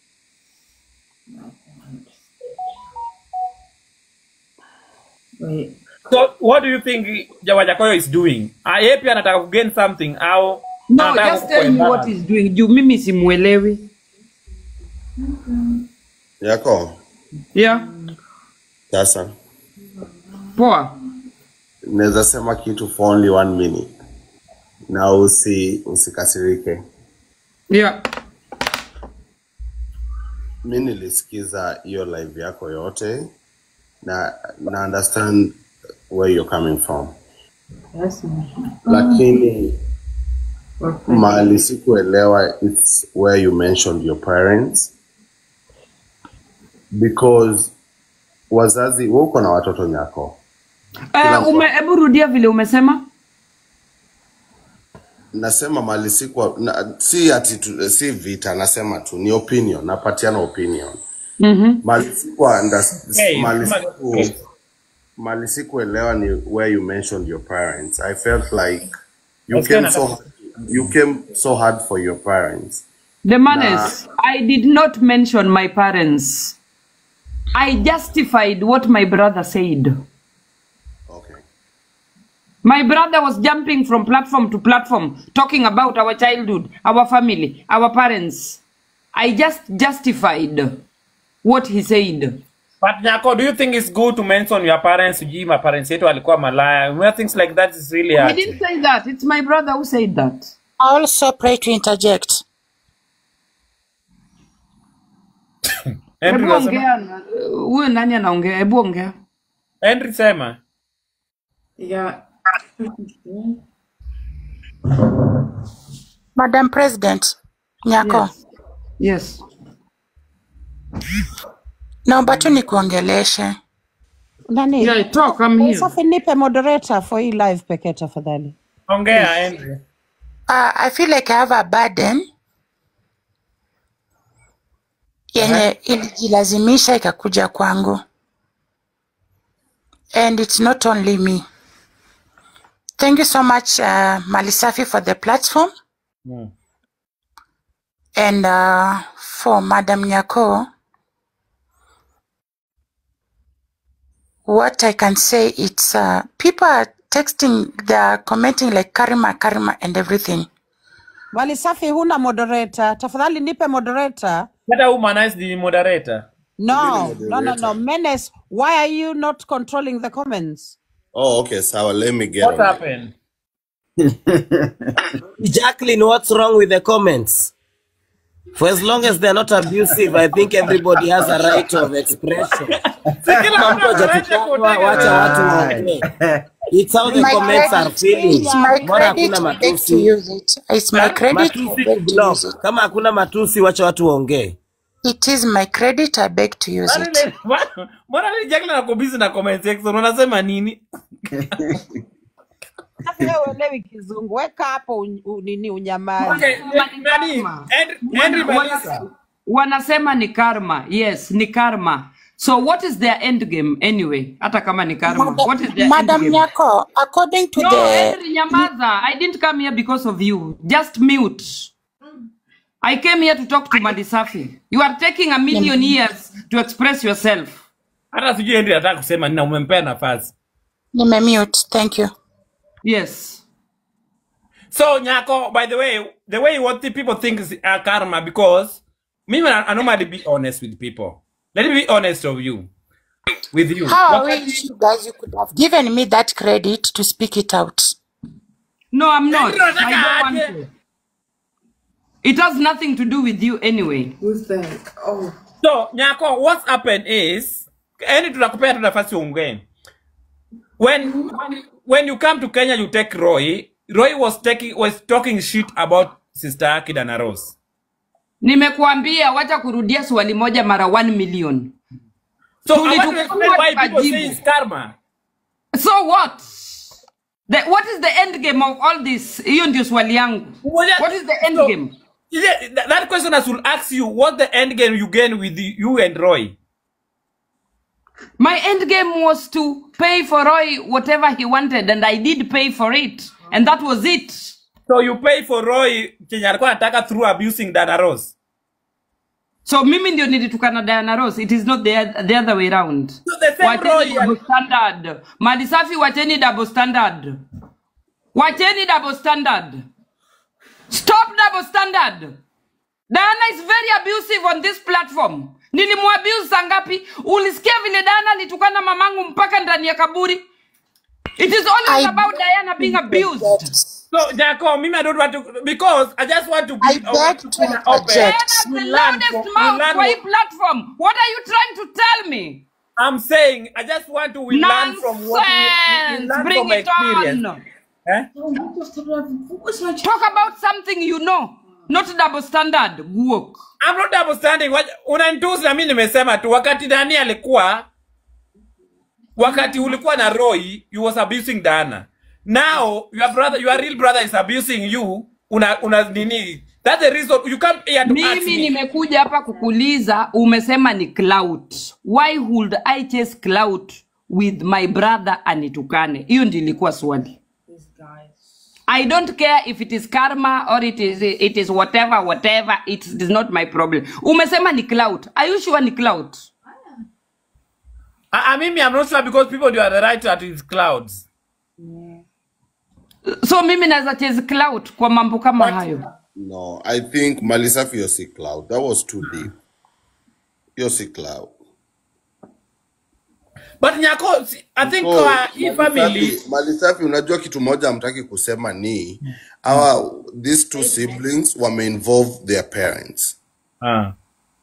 so what do you think jawajakoyo is doing Ah, yeye pia anataka kugain something au No, anataka just kukuwa tell me what embarrassed? he's doing. Juu mimi simuelewi. yako Yeah, sasa poa. naweza sema kitu for only one minute na usi usikasirike Yeah. mi nilisikiza hiyo live yako yote na na understand where you're coming from lakini mahali sikuelewa it's where you mentioned your parents because wazazi wewe uko na watoto nyako Uh, ume, hebu rudia vile umesema. nasema mahali sikuwa na, si ati tu, si vita nasema tu ni opinion napatiana opinion Mhm. mahali sikuwa unders- Hey, mahali kama- siku- mahali sikuelewa ni where you mentioned your parents i felt like you Nasikia came so nataka- you came so hard for your parents The man is, I did not mention my parents. I justified what my brother said. okay My brother was jumping from platform to platform, talking about our childhood, our family, our parents. I just justified what he said. But Nyako, do you think it's good to mention your parents? Sijui my parents yetu walikuwa malaya. You know, things like that is really I hard. didn't say that. It's my brother who said that. I also pray to interject. Henry, Hebu unasema? ongea na- huyo nani anaongea? Hebu ongea. Henry sema. Yeah. Madam President, Nyako, Yes. naomba tu nikuongeleshe. Nani? Yeah, talk, I'm here. Safi nipe moderator for hii live pekee tafadhali. Ongea Henry. Uh, I feel like I have a burden yenye ilijilazimisha ikakuja kwangu and it's not only me. Thank you so much uh, Malisafi for the platform Mm. and uh, for Madam Nyako. What I can say it's uh, people are texting, they're commenting like Karima, Karima and everything. Wali safi huna moderator. Tafadhali nipe moderator. Hata humanize the moderator. No, no, no, no. Menace, why are you not controlling the comments? oh okay sawa let me get What on it. happened? Jacqueline, what's wrong with the comments? For as long as they're not abusive, I think everybody has a right of expression. Kama mtu hajatukana, wacha watu waongee. It's how the My comments are credit, feeling. it's my Mbona credit hakuna to beg to matusi? use it. It's my credit to Matusi beg to kublock. use it. Kama hakuna matusi, wacha watu waongee. It is my credit, I beg to use Mbona it. ile- mbona- Mbona ile Jacqueline ako busy na comment section unasema nini? Safi wewe uelewi kizungu. Weka hapo un, un, nini unyamazi. Okay, nani? Henry, Henry Wana- Malisa. wanasema ni karma yes ni karma so what is their end game anyway hata kama ni karma what is their end Madam game Nyako, according to no the Henry nyamaza i didn't come here because of you just mute i came here to talk to madisafi you are taking a million years to express yourself Hata sijui Henry anataka kusema nini na umempea nafasi. nimemute, thank you. yes So Nyako, by the way, the way what the people think is uh, karma because me I, I normally be honest with people. Let me be honest of you. With you. How I Wakati- wish you guys you could have given me that credit to speak it out. no i'm not Henry i unataka don't want aje? to it has nothing to do with you anyway Who's that? Oh. So Nyako, what's happened is yani tunakupea tu nafasi uongee. when when when you come to Kenya, you take Roy. Roy was taking was talking shit about sister yake Dana Rose. Nimekuambia wacha kurudia swali moja mara 1 million. So I want to Tulitukua explain why people say tukajibu. it's karma. So what? The, what is the end game of all this? Hiyo ndio swali yangu. What is the end So, game? is it- that, that question I should ask you, what the end game you gain with the, you and Roy? My end game was to pay for Roy whatever he wanted, and I did pay for it, and that was it. So you pay for Roy chenye alikuwa anataka through abusing Dana Rose. So mimi ndio nilitukana Diana Rose. It is not the, the other way around. So the same Roy Wacheni double standard. Mali safi wacheni double standard. Wacheni double standard. Stop double standard. Diana is very abusive on this platform. Nilimwabuse saa ngapi? Ulisikia vile Diana alitukana mamangu mpaka ndani ya kaburi? It is always about Diana being abused. So Jacob, mimi I don't want to because I just want to be I beg to Diana open. has We the learn loudest from- we mouth learn kwa hii from- platform. What are you trying to tell me? I'm saying I just want to we learn from what we, we, we Nonsense. learn Bring from it experience. on. Eh? Talk about something you know, not double standard. Guok. I'm not understanding what unanitusi na mimi nimesema tu wakati Dani alikuwa wakati ulikuwa na Roy you was abusing Dana. Now your brother your real brother is abusing you una una nini that's the reason you come here to ask Mimi me. nimekuja hapa kukuuliza, umesema ni clout. Why would I chase clout with my brother anitukane? Hiyo ndio ilikuwa swali. I don't care if it is karma or it is it is whatever whatever it is not my problem. Umesema ni clout. Are you sure ni clout? I, I mean, I'm not sure because people you are the right at his clouds. So mimi naweza chase clout kwa mambo kama hayo. No, I think Malisafi Yossi Cloud. That was too deep. Yossi Cloud. But Nyako, si- I think So, uh, hii family Malisafi, Malisafi, unajua kitu moja hamtaki kusema ni our these two siblings wame involve their parents Ah.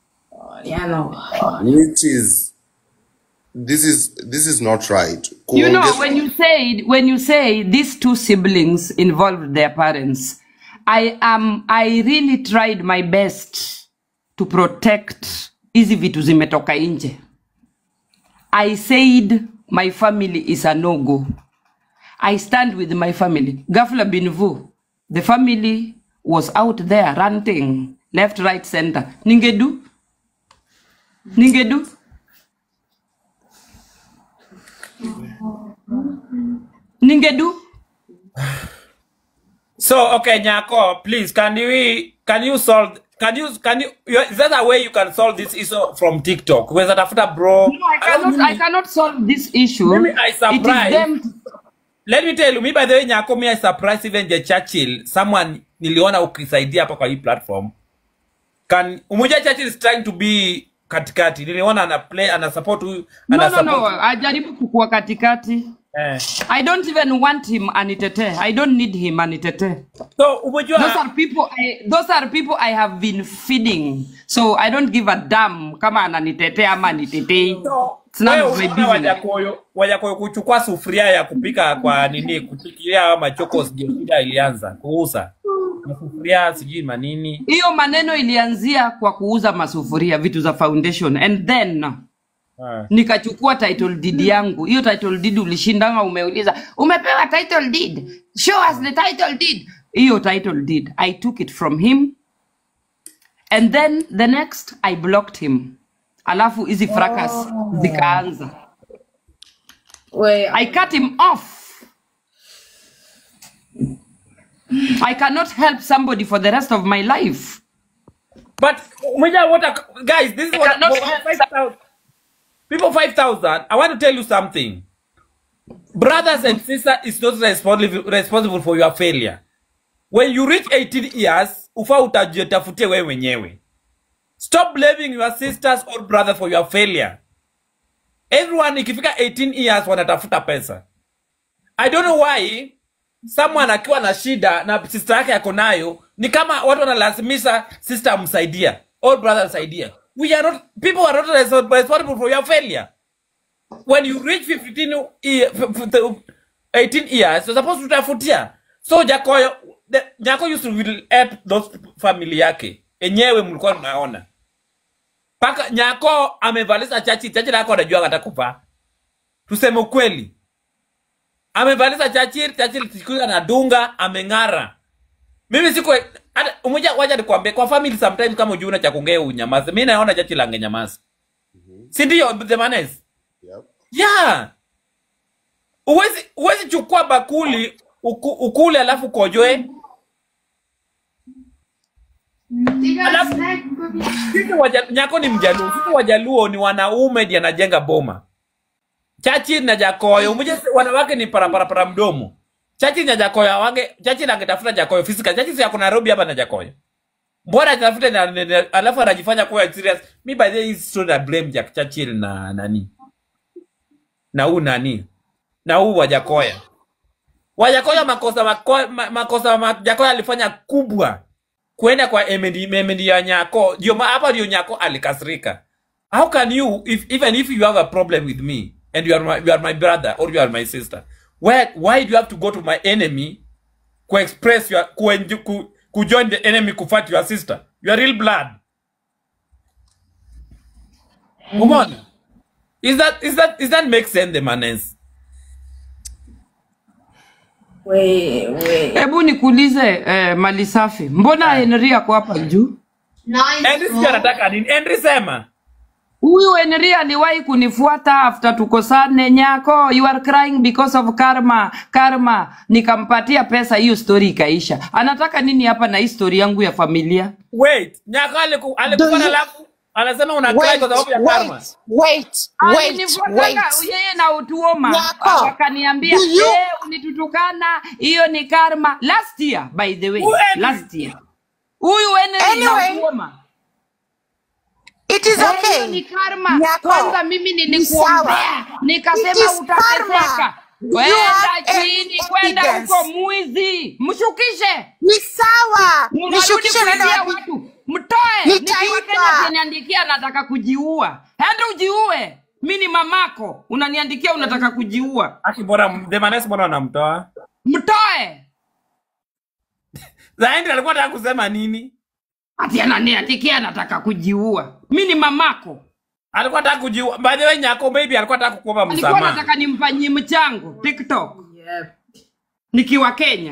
which is this is this is not right. You know, Kuongeza- when you say when you say these two siblings involved their parents, I am I really tried my best to protect hizi vitu zimetoka nje. I said my family is a no-go. I stand with my family. Gafla Binvu, the family was out there ranting left, right, center. Ningedu? Ningedu? Ningedu? So okay, Nyako, please can you can you solve can you can you you- is there a way you can solve this issue from TikTok? Where's tafuta bro? No, I cannot. I cannot solve this issue. Mimi I It is surprised. them. Let me tell you, me by the way, Nyako, me I surprised even the Churchill, someone niliona ukisaidia hapa kwa hii platform. Can Umoja Churchill is trying to be katikati. Niliona ana play ana support huyu No, ana no, no. support. Ajaribu kukua katikati. Eh. I don't even want him anitetee. I don't need him anitetee. So umejua Those are people I, those are people I have been feeding. So I don't give a damn kama ananitetea ama anitetei. It's none wewe of my unaona business. Wajakoyo Wajakoyo kuchukua sufuria ya kupika kwa nini kupikia machokos ndio shida ilianza kuuza masufuria sijui manini Hiyo maneno ilianzia kwa kuuza masufuria, vitu za foundation and then Ah. nikachukua title deed yangu. Hiyo title deed ulishindanga, umeuliza umepewa title deed, show us the title deed. Hiyo title deed I took it from him and then the next I blocked him, alafu hizi fracas zikaanza. I cut him off. I cannot help somebody for the rest of my life. But umejua what a, guys this is I what cannot what- help 5,000 people 5000 I want to tell you something brothers and sisters is not responsible responsible for your failure when you reach 18 years ufa utajitafutie wewe mwenyewe stop blaming your sisters or brother for your failure everyone ikifika 18 years wanatafuta pesa i don't know why someone akiwa na shida na sister yake yako nayo ni kama watu wanalazimisha sister amsaidia or brother amsaidia we are not people are not res- responsible for your failure when you reach 15 year, f- f- the 18 years you're supposed to tafutia so jakoyo the, nyako used to will help those family yake enyewe mlikuwa mnaona mpaka nyako amevalisha chachi chachi lako anajua hata kuvaa tuseme ukweli amevalisha chachi chachi siku hiyo anadunga ameng'ara mimi siku hata umoja wacha nikwambie kwa family sometimes kama ujiuna cha kuongea unyamaze mimi naona chachi lange nyamaza si ndio the manes Yep. yeah uwezi uwezi chukua bakuli uku, ukule alafu kojoe alafu sisi waja, nyako ni mjaluo sisi wajaluo ni wanaume ndi anajenga boma chachi na jakoyo umuje wanawake ni paraparapara mdomo chachi na jakoyo wange chachi nangetafuta jakoyo physical chachi si yako Nairobi hapa na jakoyo mbona atafute na, na, na, alafu anajifanya kuwa serious mi by the way hii story na blame Jack Churchill na nani na huu nani na huu wajakoya wajakoya makosa mako, ma, makosa ma, jakoya alifanya kubwa kuenda kwa emendi, emendi ya nyako ndio ma- hapa ndio nyako alikasirika how can you if, even if you have a problem with me and you are my, you are my brother or you are my sister why, why do you have to go to my enemy kuexpress your ku, ku, kujoin the enemy kufight your sister your real blood umeona is that is that is that make sense the manners We, we. Hebu nikuulize eh, mali safi, mbona Henry ako hapa juu? Henry sijui anataka nini Henry sema Huyu Henry aliwahi kunifuata after tukosane, nyako you are crying because of karma karma, nikampatia pesa, hiyo story ikaisha. Anataka nini hapa na hii story yangu ya familia? wait nyako aliku- alikufa Do na you- alafu anasema una cry Wait, kwa sababu ya karma wait, wait, wait, Alinifuataka wait. yeye na utuoma, Nyako, wakaniambia do you- eh, ulitutukana, hiyo ni karma. Last year by the way, Who Henry? last year huyu Henry na Anyway, utuoma It is hiyo okay. ni karma. Nyako, Kwanza mimi ni nilikuombea, sawa. It nikasema is utateseka. karma. You Kwenda have chini, any kwenda evidence? huko mwizi, mshukishe, Ni sawa. mnarudi Nishukishe naenda kuibia wapi? watu, mtoe. Nikiwa Kenya Nitaiba. ataniandikia anataka kujiua, enda ujiue. Mi ni mamako, unaniandikia unataka kujiua, aki bora the manners mbona wanamtoa mtoe. za Henry alikuwa anataka kusema nini Ati ananiandikia anataka kujiua, mi ni mamako. alikuwa anataka kujiua by the way nyako maybe alikuwa anataka kukuomba Alikuwa msamaha anataka nimfanyie mchango TikTok nikiwa Kenya.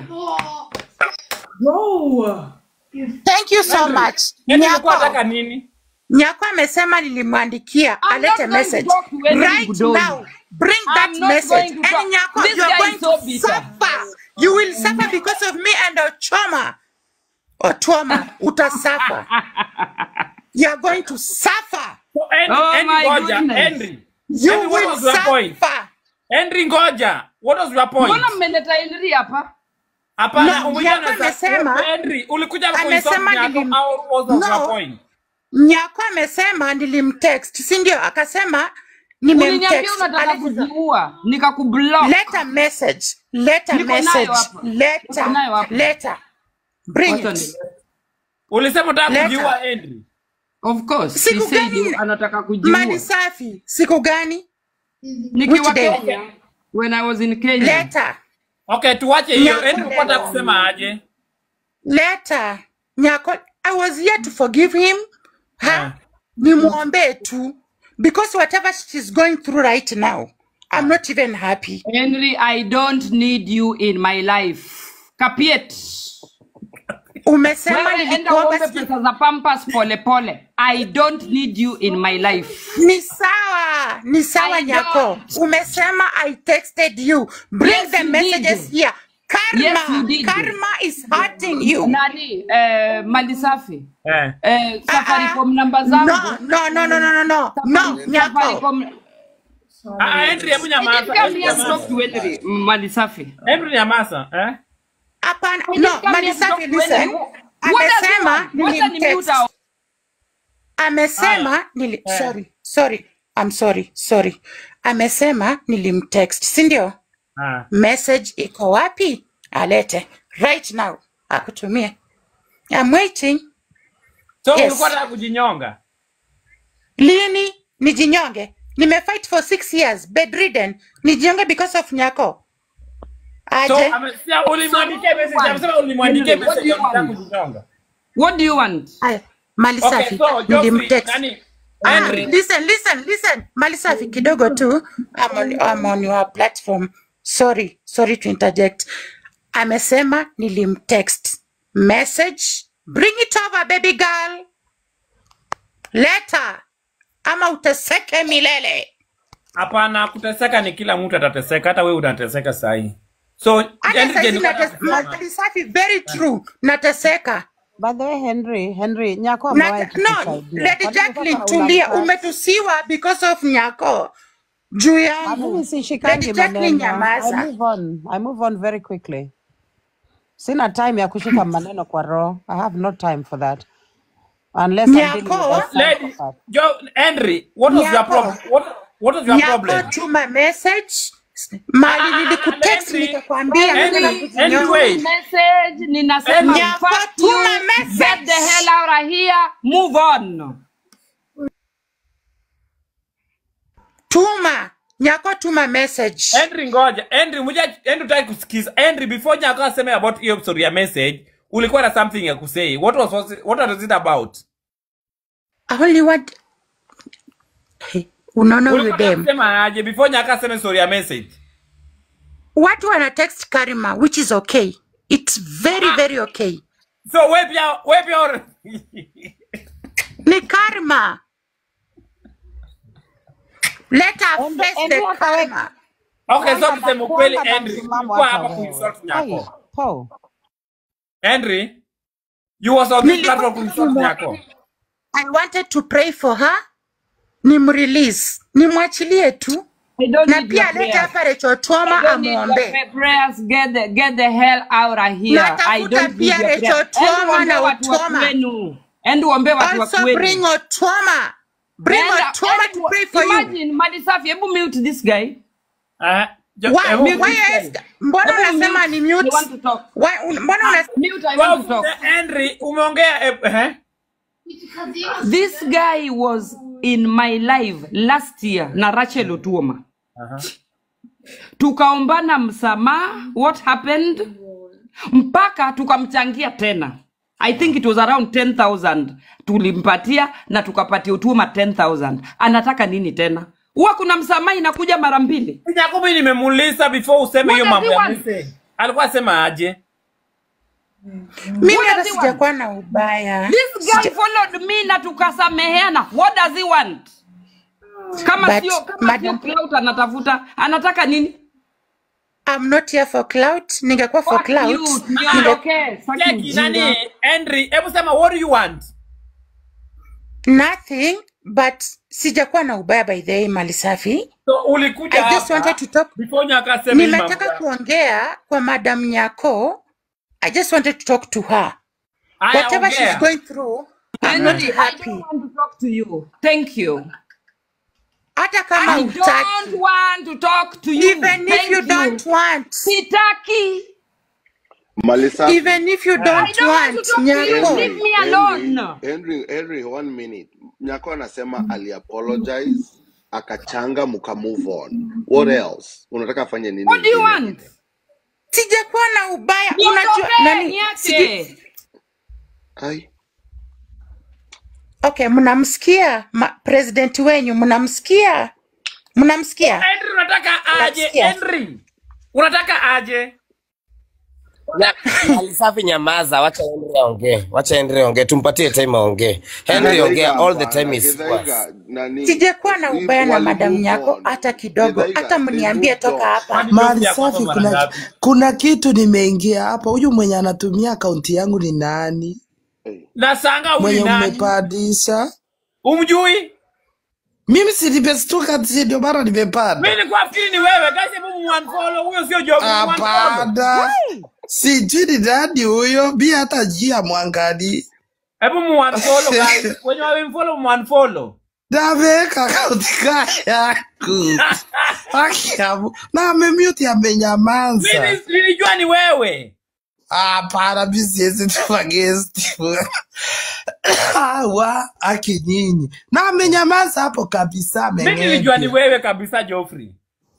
Thank you so much. Henry alikuwa anataka Nyako, nini Nyako amesema nilimwandikia I'm not alete going to message. talk to Henry Right Budoni. now, bring I'm that not message. going to talk. And Nyako, This you are guy going is so to bitter. suffer. You will suffer because of me and Ochoma. Ochoma, utasuffer. You are going to suffer. So, Henry, Oh Henry my ngoja goodness. Henry You Henry what will was your point suffer. Henry ngoja what was your point Mbona mmeleta Henry hapa? hapana No, umekuja Nyako na sa- amesema- Henry ulikuja kuinsult amesema Nyako nilim- au what was your No. point Nyako amesema nilimtext, si ndio? Akasema Uliniambia nimemtext. unataka Aliza- kujiua, nikakublock. Leta message. Leta Niko nayo message. hapa. Leta. Niko nayo hapa. Leta. Bring Wacha it. ni- ulisema unataka Leta. kujiua Henry Of course, he Siku said gani? anataka kujiua. Mali safi. Siku gani? Nikiwa Which day? Kenya. When I was in Kenya. Leta. okay tuache hiyo Nyako. Henry ulikuwa unataka kusema aje Leta. Nyako, I was here to forgive him. Ha? Yeah. Nimwombee tu. Because whatever she's going through right now, I'm not even happy. Henry, I don't need you in my life. Kapiet. Umesema Wewe enda nilikuomba uombe si- pesa za Pampers pole pole. I don't need you in my life. Ni sawa, ni sawa I Nyako. don't. Umesema I texted you. Bring Yes, the you messages did. here. Karma, Yes, you did. karma is hurting you. Nani? Eh, mali safi. eh Eh, Ah, Safaricom ah. namba zangu. No, no, no, no, no, no, no, no, Nyako. Safaricom. ah Henry hebu Did nyamaza you come Henry here to nyamaza talk to Henry? Mali safi. Henry nyamaza eh Hapana, I no, didn't come here to talk Malisafi, to listen. Henry. What does he Amesema want? Wacha ni mute nilimtext. out. Amesema nili, Eh. sorry, sorry, I'm sorry, sorry. Amesema nilimtext, si ndio? ah Message iko wapi? Alete right now, akutumie. I'm waiting. so Yes. ulikuwa unataka kujinyonga Lini nijinyonge? nimefight for six years bedridden nijiunge because of nyako So, aje amesia ulimwandikia message, amesema ulimwandikia Henry, what do message you anataka want? kujinyonga. What do you want? Aya, mali Okay, safi so Geoffrey, nilimtext nani Ah, Henry, listen, listen, listen. Mali safi kidogo tu. I'm on, I'm on your platform. Sorry, sorry to interject. Amesema nilimtext message. Bring it over baby girl. Leta ama uteseke milele. hapana, kuteseka ni kila mtu atateseka, hata wewe unateseka sahi. So Hata Henry saizi Jenny, nates- Mali safi very true. Nateseka. By the way, Henry, Henry, Nyako Na, amewahi no, kutusaidia. Lady Kwa nini Jacqueline sasa tulia, unamtouch? umetusiwa because of nyako juu Ah, yangu. Mimi sishikangi Lady Jacqueline maneno. I nyamaza. move on. I move on very quickly. Sina time ya kushika maneno kwa roho. I have no time for that. Unless I'm dealing with Nyako, a Lady psychopath. Jo Henry, what was your nyako, problem? What what was your nyako problem? tuma message mali nilikutext Henry, nikakwambia nataka Henry, Henry, kujinyonga. wait. Message ninasema Nyako, fuck you, tuma get the message. hell out of here, move on. Tuma nyako, tuma message. Henry ngoja. Henry muja Henry utaki kusikiza. Henry before Nyako aseme about hiyo story ya message, ulikuwa na something ya kusay. What was was it, what was it about? I only want Hey, unaona huyu Ulikuwa dem, unasema aje before Nyako aseme story ya message? watu wana text Karima which is okay. It's very very okay. So wewe pia wewe pia Ni Karima. Let her Henry, face Henry the akaweka karma. Okay, so kwanga na tuseme ukweli kwanga na Henry, msimamo ulikuwa hata hapa wewe. kuinsult Ai, Nyako. po. Henry, you was on this Nilikuwa platform kuinsult tuma Nyako. I wanted to pray for her. Nimrelease. Nimwachilie tu. I don't Na need your pia alete prayers. hapa Rachel I Toma don't need your amwombee. pra- prayers. Get the get the hell out of here. I Natafuta don't need pia your Rachel prayers. Enda Toma uombe na watu wa Utoma. kwenu. Enda uombe watu wa Also bring kwenu. Otoma. Bring Enda, Otoma to enda, pray for you. imagine Mali Safi, hebu mute this guy. Ah, jo, Why, hebu Mute why this is, guy. mbona Hebu unasema mute. ni I mute? want to talk. Why, un- mbona una Mute, I want to Well, talk. Henry, umeongea eh, eh? This guy was in my life last year na Rachel Otuoma. Tukaombana msamaha, what happened? Mpaka tukamchangia tena. I think it was around 10,000 tulimpatia na tukapatia Otuoma 10,000. Anataka nini tena? Huwa kuna msamaha inakuja mara mbili. Nyako mimi nimemuuliza before useme What hiyo does mambo he ya want? message. Alikuwa asema aje? mimi What hata does he want? sijakuwa na ubaya. This guy followed me na tukasameheana. What does he want? Kama But sio kama sio madam, clout anatafuta, anataka nini? I'm not here for clout. Ningekuwa for Fuck clout. you, Ninge, niondokee. Fuck Cheki ujinga. nani? Henry, hebu sema what do you want? nothing but sijakuwa na ubaya by the way, mali safi. So ulikuja I just hapa wanted to talk. before Nyako aseme hii mambo. Nimetaka ya- kuongea kwa Madam Nyako. I just wanted to talk to her. Haya Whatever she's ongea. going through, I'm not Henry, I happy. don't want to talk to you. Thank you. Hata kama I don't hutaki. want to talk to you. Even if Thank you you. don't want. Sitaki. Malisa, Even if you I don't don't want to want. talk to you. Nyako. Leave Henry, me Henry, alone. Henry, Henry, one minute. Nyako anasema aliapologize akachanga muka move on. What else? Unataka afanye nini What do you ingine? want? Sijakuwa na ubaya. Unajua Niondokee, nani? Sijui. niache. Ai, Okay, mnamsikia ma- president wenyu, mnamsikia, mnamsikia, Henry unataka aje? mnamsikia. Henry. Unataka aje? Ya, Alisafi nyamaza, wacha Henry aongee. Wacha Henry aongee. Tumpatie time aongee. Henry ongea Githaiga all the time hapana, is Githaiga scarce. nani? Sijakuwa na If ubaya na wali madam move Nyako on. hata kidogo, Githaiga, hata they mniambie moved toka on. hapa. Kwani Mali job ya kwanza safi, mara kuna, ngapi? kuna kitu nimeingia hapa. Huyu mwenye anatumia akaunti yangu ni nani? Hey. Na sanga huyu Mwenye ni nani? mmepandisha Umjui? mimi, si nimestuka, si ndio maana nimepanda. Mimi nilikuwa nafikiri ni wewe. Guys, hebu muunfollow. Huyo sio job, muunfollow. Hapana, sijui ni nani huyo, mi hata jia mwangali Hebu muunfollow guys. Wenye wamemfollow muunfollow. nameweka akaunti kaa yangu Akiamu. na amemute amenyamaza. Mimi nilijua ni wewe. Hapana, mi siwezi tuma guest. hawa aki nyinyi na amenyamaza hapo kabisa mi nilijua ni ameng'epya wewe kabisa Geoffrey.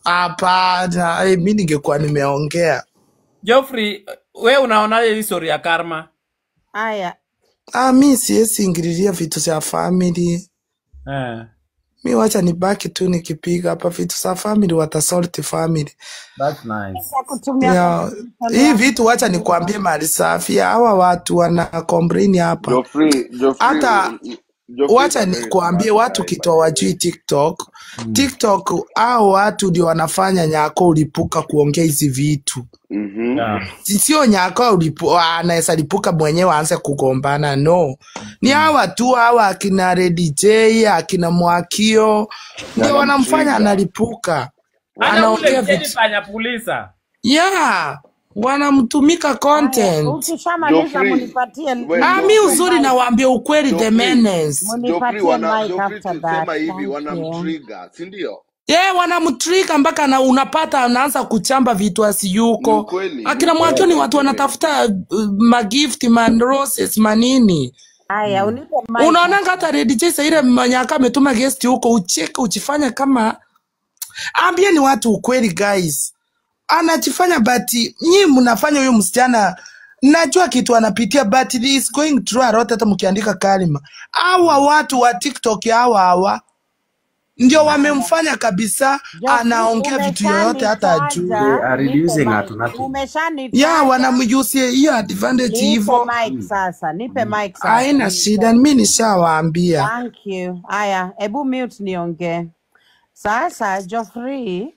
hapana eh, mi ningekuwa nimeongea Geoffrey, we unaonaje hii story ya karma? Aya, ah, mi siwezi ingililia vitu vya family Eh, mi wacha nibaki tu nikipiga hapa vitu za family watasolti family that's nice. kutumia yeah. conversation hii yako vitu wacha nikwambie mali safi hawa watu wana complain hapa Geoffrey, Geoffrey, hata i- i- Geoffrey is wacha a very nikuambie smart watu guy by kitwa the way. wajui tiktok tiktok au watu ndio wanafanya nyako ulipuka kuongea hizi vitu Mhm. Yeah. sio nyako ulipu, anaweza lipuka mwenyewe aanze kugombana no ni hawa tu hawa akina Lady J akina Mwakio ndio wanamfanya Wanamtrigger. analipuka Hata anaongea ule vitu Jennifer Nyapulisa. yeah wanamtumika Haya, content ukishamaliza Geoffrey, munipatie we ah, mi munipatie uzuri mic, nawaambia ukweli the Geoffrey, menace Geoffrey munipatie wana mic Geoffrey after tusema that. hivi Thank you. wanamtrigger, si ndio? ye wanamtrika mpaka na unapata anaanza kuchamba vitu Ni asiyuko ukweli, ni akina mwakio ukweli ni watu by the way. wanatafuta uh, magift man roses manini Haya, unipe mic unaonanga hata Red Jay ile manyaka ametuma guest huko ucheke uchifanya kama ambia ni watu ukweli guys anachifanya but nyi mnafanya huyo msichana najua kitu anapitia but he is going through a lot hata mkiandika kalima hawa watu wa tiktok hawa hawa ndio wamemfanya kabisa Geoffrey, anaongea vitu yoyote hata ajui They umeshanitaja, are nipe reducing her mic. to nothing. ya Umeshanitaja, wanamjusie hiyo advantage nipe hivo mic sasa, nipe mic sasa. haina shida mi nishawaambia Thank you. Haya, ebu mute niongee. Sasa Geoffrey,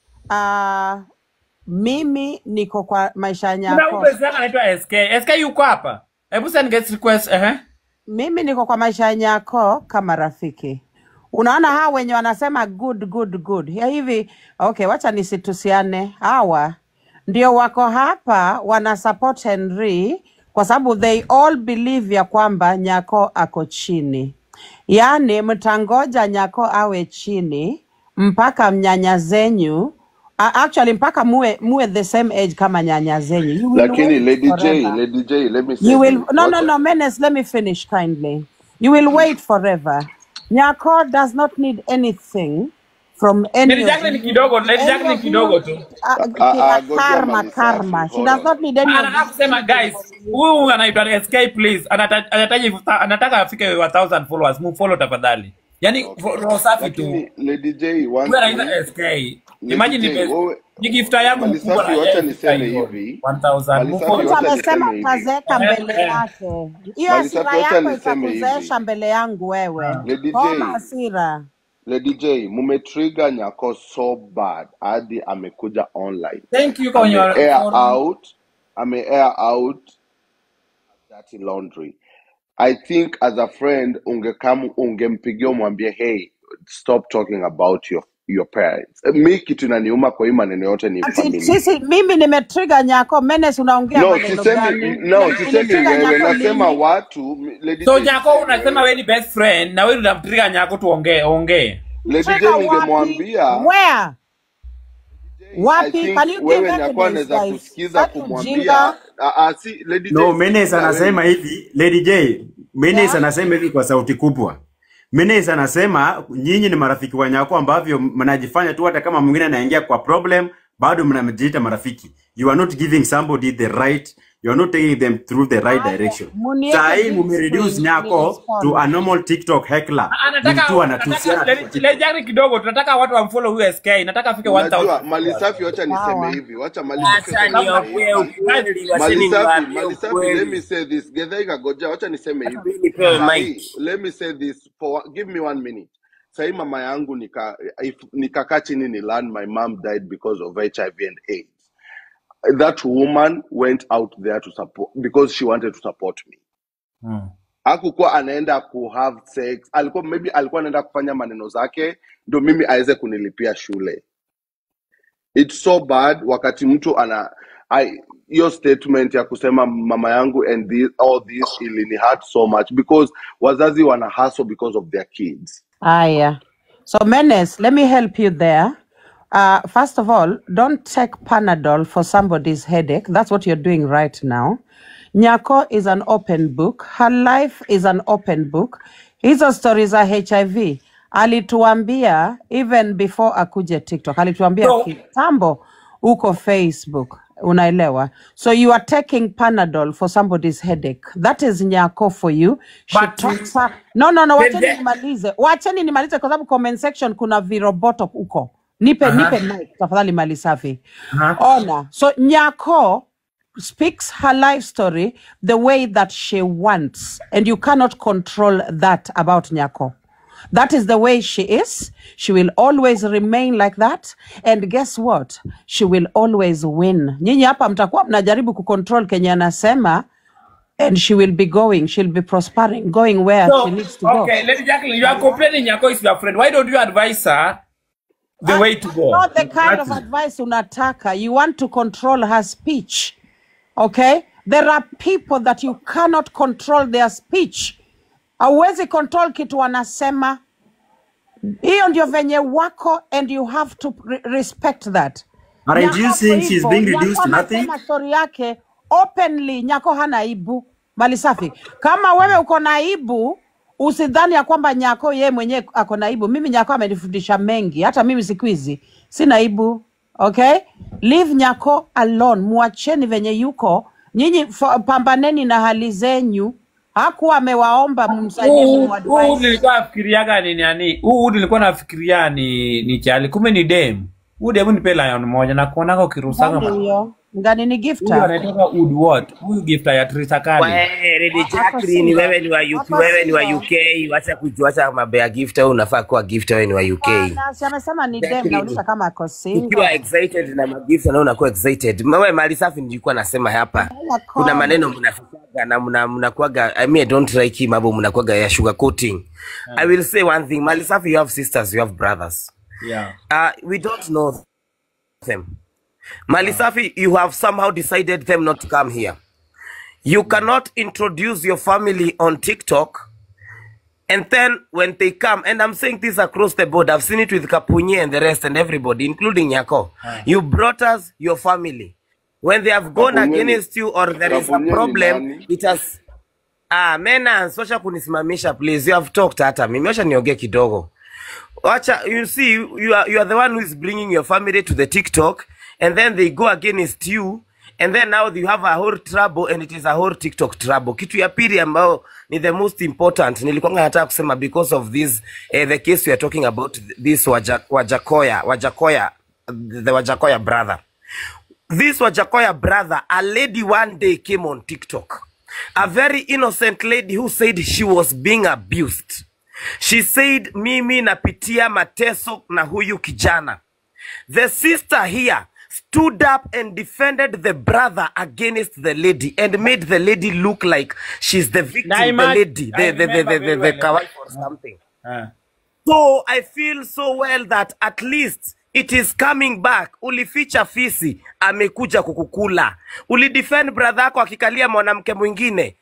uh, mimi niko kwa maisha Kuna nyako. ule zaka anaitwa SK. SK yuko hapa. Hebu send guest request. Eh. Mimi niko kwa maisha nyako kama rafiki. Unaona hawa wenye wanasema good good good ya hivi, okay, wacha nisitusiane. Hawa ndio wako hapa wana support Henry kwa sababu they all believe ya kwamba Nyako ako chini, yaani mtangoja Nyako awe chini mpaka mnyanya zenyu a- actually mpaka muwe, muwe the same age kama nyanya zenyu. You will Lakini wait Lady J, forever. Lady J, let me say You will this. no no Wacha no menace. Let me finish kindly. You will wait forever. Nyako does not need anything from any Lady of Jacqueline you. kidogo, Lady Any Jacqueline of you. kidogo tu. Uh, Ah, ki- ah, uh, Gojea karma mali safi. karma. She Hold does on. not need any of Anataka these kusema people guys, from you. huyu anaitwa SK please. Anata- Anahitaji anataka afike 1000 followers. Mfollow tafadhali. Yaani Okay. roho safi tu. Lakini Lady J, one Huyu thing, anaitwa SK. Lady Imagine J, ni wewe ni gifta yangu mali mkubwa na safi, wacha yeye ifika niseme hivyo. hivi. 1000 Mali safi, mfollow. Mtu wacha amesema niseme hivi. utazeeka Eh, mbele eh. yake. Hiyo Mali safi, hasira wacha yako niseme itakuzeesha hivi. mbele yangu wewe. Lady Koma J, hasira. Lady J, mumetrigger Nyako so bad hadi amekuja online. Thank you kwa Ame your air forum. out, ame air out dirty laundry. I think as a friend ungekam ungempigia umwambie hey stop talking about your your parents. Mi kitu inaniuma kwa hii maneno yote ni Ati family. sisi mimi nimetrigger Nyako. Menace unaongea No, maneno sisemi gani? no, Uli- sisemi Ulitrigger wewe, Nyako nasema lini? watu. Lady So J, Nyako sisemi unasema wewe. wewe ni best friend na wewe unamtrigger Nyako tuongee ongee. Lady J Trigger wapi? ningemwambia Where? I Wapi? think Can you give wewe Nyako evidence anaweza guys? kusikiza Sitaki kumwambia ujinga. ah, ah, si Lady No, J Menes sikiza anasema wewe. hivi, Lady J, Menes Yeah. anasema hivi kwa sauti kubwa. Menes anasema nyinyi ni marafiki wa Nyako ambavyo mnajifanya tu hata kama mwingine anaingia kwa problem bado mnajiita marafiki. You are not giving somebody the right, you are not taking them through the right Haya, direction. munieke Saa hii big mumereduce screen Nyako nirespond. to a normal TikTok heckler. Ah, Anataka Mtu anataka anatusiana tu kwa Lady TikTok. Lady Jacqueline kidogo tunataka watu wamfollow huyu SK. Nataka afike 1000 Unajua mali followers. safi, wacha niseme Sawa. hivi, wacha mali safi, Acha wacha niseme niongee hivi. ukweli, wacheni Mali safi, niwaambie mali safi, let me ukweli. say this. Gethai Kagoja, wacha niseme Hata hivi. mimi nipewe Sahi, mic. let me say this for give me one minute. Sahi mama yangu nika if nikakaa chini ni learn my mom died because of HIV and AIDS. That woman went out there to support because she wanted to support me. Hmm. hakukuwa anaenda ku have sex alikuwa maybe alikuwa anaenda kufanya maneno zake ndo mimi aweze kunilipia shule it's so bad wakati mtu ana I- hiyo statement ya kusema mama yangu and this, all this ilini hurt so much because wazazi wana hustle because of their kids Aya. So Menace, let me help you there. Uh, first of all, don't take Panadol for somebody's headache. That's what you're doing right now. Nyako is an open book. Her life is an open book. Hizo stories za HIV alituambia even before akuje TikTok, alituambia So, kitambo uko Facebook, unaelewa? So you are taking Panadol for somebody's headache. That is Nyako for you. She but talks her... No, no, no, the, wacheni the, nimalize, wacheni nimalize kwa sababu comment section kuna viroboto huko. Nipe, nipe uh-huh, mic tafadhali, mali safi. uh-huh. Ona, so Nyako speaks her life story the way that she wants, and you cannot control that about Nyako. That is the way she is. She will always remain like that. And guess what? She will always win. Nyinyi hapa mtakuwa mnajaribu kucontrol Kenya anasema and she will be going, she'll be prospering, going where she So, needs to go. okay, Lady Jacqueline, you are complaining Nyako is your friend. Why don't you advise her the way to go? Not the kind That's of advice unataka. You want to control her speech. Okay? There are people that you cannot control their speech. Hauwezi control kitu wanasema. Hiyo ndio venye wako and you have to re respect that. Aren't you Nyako saying she's hivyo, being Nyako reduced to nothing? anasema story yake openly. Nyako hana aibu. Mali safi. Kama wewe uko na aibu, usidhani ya kwamba Nyako yeye mwenyewe ako na aibu. Mimi Nyako amenifundisha mengi, hata mimi siku hizi sina aibu. Okay, leave Nyako alone, muacheni venye yuko. Nyinyi fa- pambaneni na hali zenyu. Hakuwa amewaomba mumsaidie, huu huu muadvise. nilikuwa nafikiriaga ni nani huu nilikuwa nafikiria ni ni chali kumbe ni dem huu dem nipe lion moja na kuonaga ukirusanga Nani ma- huyo? Ngani ni huyu gifter? anaitoka wood what huyu gifta ya Trisa Kali Wewe, Lady Hapo Jacqueline, sio. wewe ni wa UK, Hapo wewe ni wa sio. UK. Wacha kujuacha mambo ya gift, wewe unafaa kuwa gift, wewe ni wa UK. Bwana, si amesema ni dem, Jacqueline, nauliza kama ako ukiwa single. excited na magift na unakuwa excited. Wewe mali safi, nilikuwa nasema hapa, Hela kuna maneno comment. mnafichaga na mna mnakuaga, I mean, I don't like hii mambo mnakuaga ya sugar coating. I will say one thing, mali safi, you have sisters, you have brothers. yeah Uh, we don't know them. Malisafi, you have somehow decided them not to come here. You cannot introduce your family on TikTok and then when they come, and I'm saying this across the board, I've seen it with Kapunye and the rest and everybody, including Yako. You brought us your family. When they have gone Kapunye ni against you or there is a Kapunye ni problem, nani? it has Ah, mena sosha kunisimamisha please. You have talked hata mimi acha niongee kidogo. Wacha, you see, you are, you are the one who is bringing your family to the TikTok, and then they go against you, and then now you have a whole trouble, and it is a whole TikTok trouble. Kitu ya pili ambayo ni the most important, nilikuwa nataka kusema because of this, eh, the case we are talking about, this Waja, Wajakoya, Wajakoya, the Wajakoya brother. This Wajakoya brother, a lady one day came on TikTok. A very innocent lady who said she was being abused. She said, mimi napitia mateso na huyu kijana. The sister here stood up and defended the brother against the lady and made the lady look like she's the na victim, the imagine lady, I the, the, the, remember the, very the, the well kawaii or something. uh, So I feel so well that at least it is coming back. Ulificha fisi, amekuja kukukula. Ulidefend brother yako akikalia mwanamke mwingine,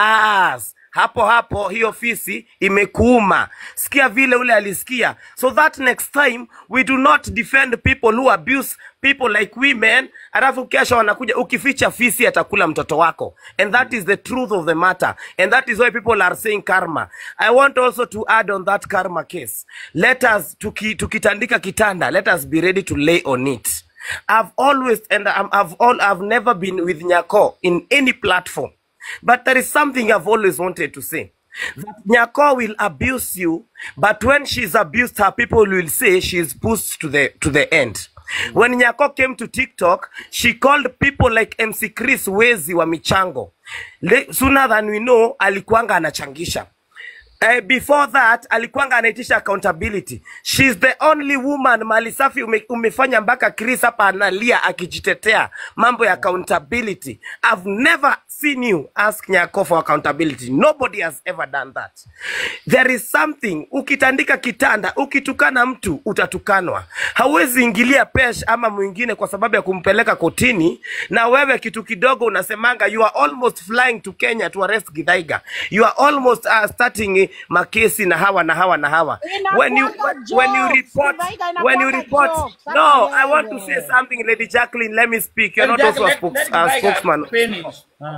bas hapo hapo hiyo fisi imekuuma. Sikia vile ule alisikia. So that next time we do not defend people who abuse people like women, alafu kesho wanakuja ukificha fisi atakula mtoto wako. And that is the truth of the matter. And that is why people are saying karma. I want also to add on that karma case. Let us tuki, tukitandika kitanda, let us be ready to lay on it. I've always and I'm, I've all I've never been with Nyako in any platform. But there is something I've always wanted to say. That Nyako will abuse you, but when she's abused her, people will say she's pushed to the to the end. When Nyako came to TikTok, she called people like MC Chris Wezi wa michango. Le, sooner than we know, alikuanga anachangisha. Uh, before that alikuanga anaitisha accountability. She's the only woman mali safi ume, umefanya mpaka Chris hapa analia akijitetea mambo ya accountability. I've never seen you ask Nyako for accountability. Nobody has ever done that. There is something, ukitandika kitanda, ukitukana mtu utatukanwa. Hauwezi ingilia pesh ama mwingine kwa sababu ya kumpeleka kotini, na wewe kitu kidogo unasemanga you are almost flying to Kenya to arrest Githaiga. You are almost uh, starting makesi na hawa na hawa na hawa when you Inakuanga when you jokes. report Kidaiga when you inakuanga report jokes. Sasa no i want to say wewe. something lady jacqueline let me speak you're not Let- also a let- spokes, let uh, Kidaiga spokesman finish. Ah.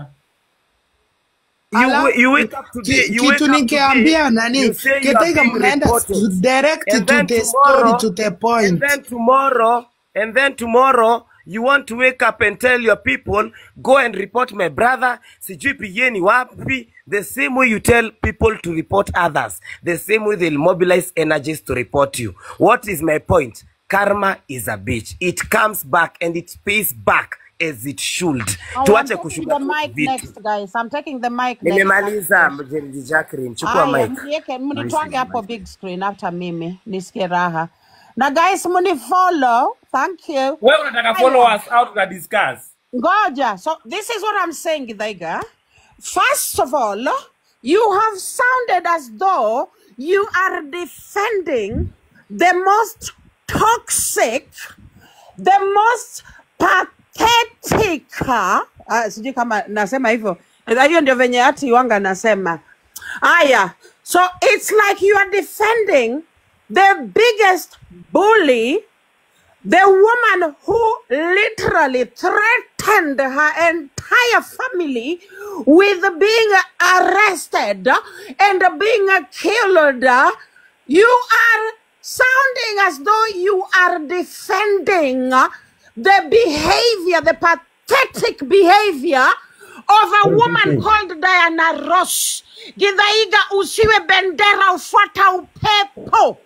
you, Ala- wa- you wake up today Ki- you wake kitu up today nikiambia nani you say you are kitaiga being mnaenda reported to direct and to then the story tomorrow to the and point then tomorrow and then tomorrow you want to wake up and tell your people go and report my brother sijui pigeni wapi the same way you tell people to report others the same way they'll mobilize energies to report you what is my point karma is a bitch it comes back and it pays back as it should Oh, I'm tuache taking the kushuka mic vitu next, guys. I'm taking the mic next. nimemaliza mjenzi jacqueline chukua Aya, mic mnieke mnitwange hapo big screen after mimi nisikie raha. Na guys, mnifollow. Thank you. Wewe unataka Aya. follow us out to discuss. Ngoja. So this is what I'm saying, Githaiga. First of all, you have sounded as though you are defending the most toxic, the most pathetic. Uh, sijui kama nasema hivyo. Hiyo ndio venye hati wanga nasema. Aya. So it's like you are defending the biggest bully the woman who literally threatened her entire family with being arrested and being killed, you are sounding as though you are defending the behavior, the pathetic behavior of a woman called Diana Ross. Githaiga usiwe bendera ufuata upepo.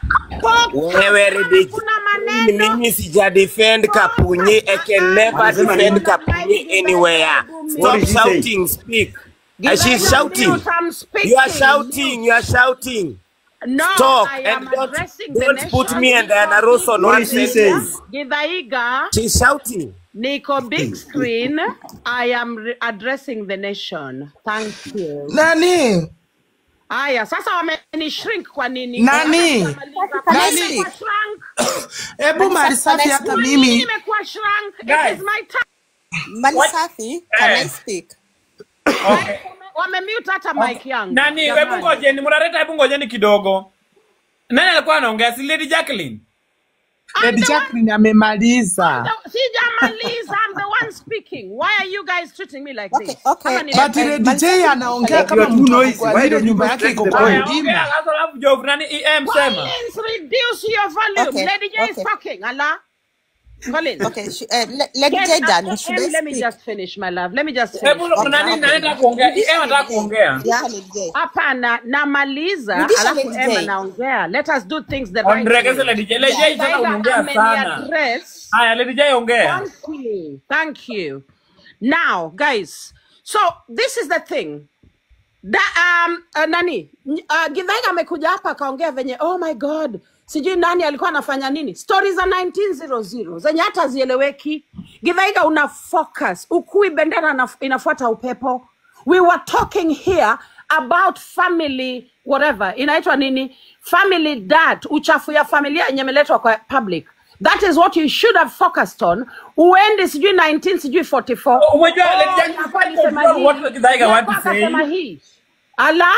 wewe Ridich, mimi mimi sija defend Kapunyi I can never defend Kapunyi anywhere stop did she say? shouting speak and she's Githaiga shouting mute, I'm you are speaking. shouting you are shouting No, Talk I and am don't addressing the don't put nation. me and Diana Ross on What one did she say? sentence Githaiga, she's shouting Niko big screen. I am re- addressing the nation. Thank you. nani Aya, sasa wameni shrink kwa nini? Nani? Mimi Nani? nimekuwa shrunk. hebu marisafi hata Mimi mimi nimekuwa shrunk. It Guys. is my time. Malisafi, can I Eh. speak? Okay. Wamemute hata mic yangu. Nani, hebu Jamani. ngojeni, mnaleta hebu ngojeni kidogo. Nani alikuwa anaongea? Si Lady Jacqueline? Lady Jacqueline amemaliza No, Sijamaliza, I'm the one speaking. Why are you guys treating me like Okay, this? okay. Kama ni- but Lady J anaongea You kama are too mtu noisy. kwa Why ile don't you nyumba yake respect iko the kwa point? Aya, ongea mlima sasa alafu Joe, nani EM sema. Collins, reduce your volume. Okay, Lady J is okay. talking. Allah. Collins. Okay, sh- uh, le- Lady Yes, J, uh, darling, uh, should Em, I let me speak? just finish, my love. Let me just finish. Hebu nani nani anataka kuongea? EM anataka kuongea. Yeah, Lady J. Hapana, namaliza Rudisha alafu Lady Emma J. naongea. Let us do things the right Ondregeze way. Lady J. Lady J sasa Githaiga unaongea sana. ameniaddress. Haya, Lady J ongea. Thank you. Thank you. Now, guys, so this is the thing. Da, um, uh, nani uh, Githaiga amekuja hapa akaongea venye oh my god sijui nani alikuwa anafanya nini stori za 1900 zenye hata hazieleweki Githaiga una focus ukui bendera inaf- inafuata upepo we were talking here about family whatever inaitwa nini family dat uchafu ya familia yenye imeletwa kwa public that is what you should have focused on uende sijui 19 sijui 44 Umejua Lady Oh, Jacqueline Nyakwa can't alisema control hii. what Githaiga want to Nyakwa say. akasema hii ala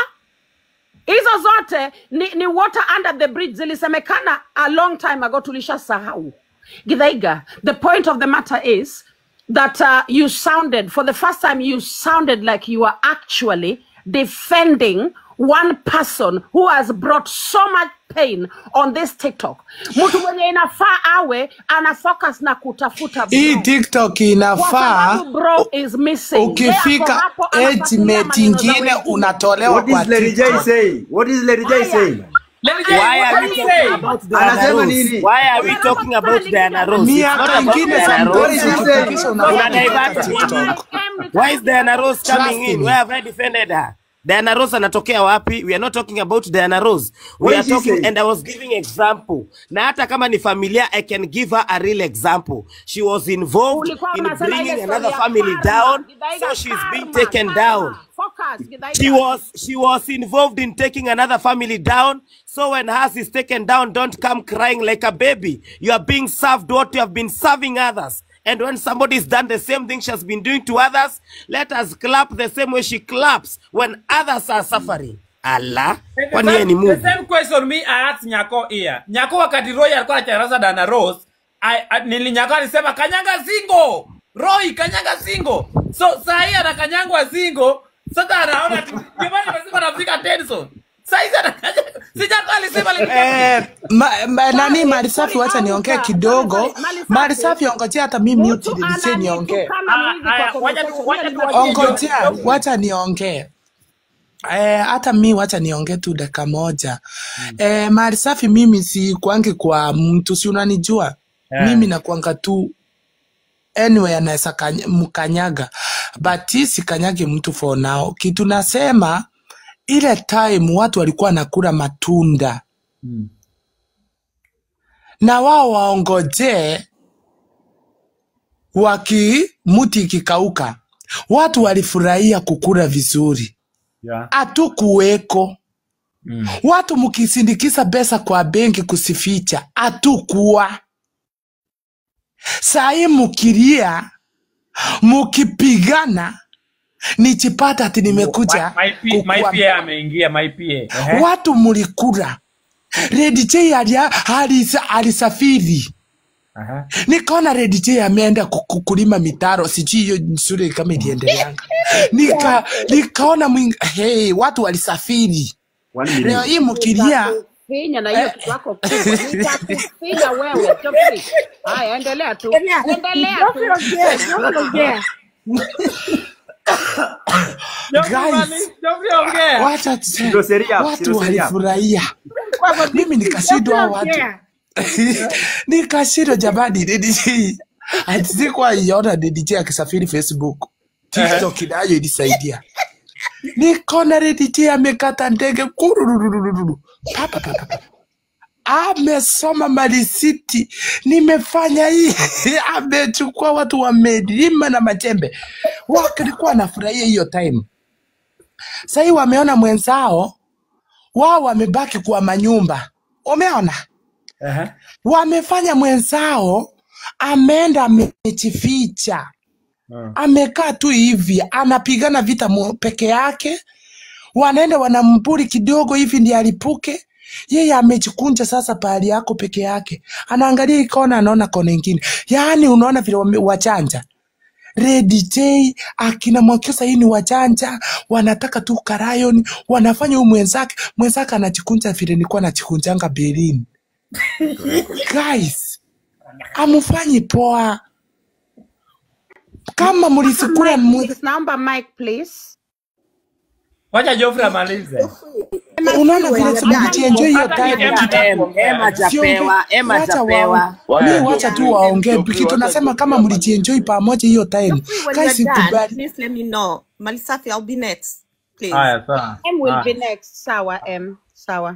hizo zote ni, ni water under the bridge zilisemekana a long time ago tulishasahau githaiga the point of the matter is that uh, you sounded for the first time you sounded like you are actually defending one person who has brought so much pain on this tiktok mtu mwenye inafaa awe ana focus na kutafuta hii bro. tiktok Kwa inafaa sababu bro is missing. Yeye ako ukifika hapo anafuatilia estimate maneno za ingine wengine. unatolewa What kwa is Lady J tiktok saying? What is Lady J Haya. saying? Lady J, why what are did we you talking say? about Diana Anasema Ross nini? why are we talking about Diana Ross it's not miaka about ingine Diana somebody Ross zikifikisha Una unafaa divert kutoka me. tiktok Why is Diana Ross Trust coming in? me. Where have I defended her? Diana Ross anatokea wapi? We are not talking about Diana Ross. We What are is she talking saying? and I was giving example. Na hata kama ni familia, I can give her a real example. She was involved Ulikuwa in unasema ile bringing story another ya family karma. down, Githaiga, so she's being karma, taken karma. down. Focus, Githaiga. She was she was involved in taking another family down. So when hers is taken down, don't come crying like a baby. You are being served what you have been serving others. And when somebody's done the same thing she has been doing to others, let us clap the same way she claps when others are suffering. Ala, The kwani yeye ni same, the Mungu? same question me I asked Nyako here. Nyako wakati Roy alikuwa anacharaza Dana Rose, I, I, nili Nyako alisema kanyanga singo. Roy kanyanga singo. So saa hii anakanyangwa singo. Sasa anaona tu ndio maana nimesema anafika Tenson. Saa hizi anakanyanga. Si Nyako alisema Eh, ma, ma, nani mali safi, wacha niongee kidogo. Mali safi, ongojea hata mi mute nilishe niongee. Ongojea, wacha niongee. Eh, hata mi wacha niongee tu dakika moja. Eh, mali safi, mimi si kwangi kwa mtu, si unanijua Eh. mimi nakwanga tu anyway anaweza kany- mkanyaga but sikanyage mtu for now. Kitu nasema ile time watu walikuwa wanakula matunda na wao waongojee waki muti ikikauka. Watu walifurahia kukula vizuri, Yeah. hatukuweko. Watu mkisindikiza pesa kwa benki kusificha, hatukuwa. Sahii mukilia mukipigana, nichipata ati nimekuja My, my, my kukua PA ameingia my PA. Ehe. watu mulikula. Red J alia- alisa- alisafiri Aha. nikaona Red J ameenda ku- ku- kulima mitaro, sijui hiyo shule kama iliendeleanga. Nika nikaona mwing... hey, watu walisafiri. Leo hii mkilia Finya na hiyo kitu yako kubwa. Nitakufinya wewe. Geoffrey. Haya, endelea tu. Endelea tu. guys, Geoffrey ongea. wacha tuse- Ndio sheria, watu ndio sheria. walifurahia, mimi nikashindwa hao watu nikashindwa jamani, Red J ati sikuwa iona Red J akisafiri Facebook, TikTok nayo ilisaidia. Nikaona Red J amekata ndege kurururururu. Pa, pa, pa, pa, pa. amesoma malisiti, nimefanya hii, amechukua watu wamelima na majembe, walikuwa wanafurahia hiyo time. Sahii wameona mwenzao wao wamebaki kwa manyumba, umeona Ehe. wamefanya mwenzao ameenda amejificha, amekaa tu hivi anapigana vita mu- peke yake, wanaenda wanamburi kidogo hivi ndiye alipuke. Yeye amejikunja sasa pahali yako peke yake, anaangalia hii kona, anaona kona ingine. Yaani unaona vile wame- wachanja Red J akina Mwakyusa hii ni wajanja, wanataka tu karayoni, wanafanya huyu mwenzake, mwenzake anajikunja vile nilikuwa najikunjanga Berlin. Guys, amufanyi poa. Kama mlisikula mu... Naomba mic please. Wacha Geoffrey amalize. unaona vile mlijienjoy hiyo Hata time Emma kitu- hakuongea. Emma Siongee- japewa, Emma wacha japewa. wa- mi wacha tu waongee kitu nasema kama mlijienjoy pamoja hiyo time When guys you're done, kubali please let me know. Malisafi, I'll be next. Please. Haya sawa. M will be Haya. next. Sawa M. Sawa.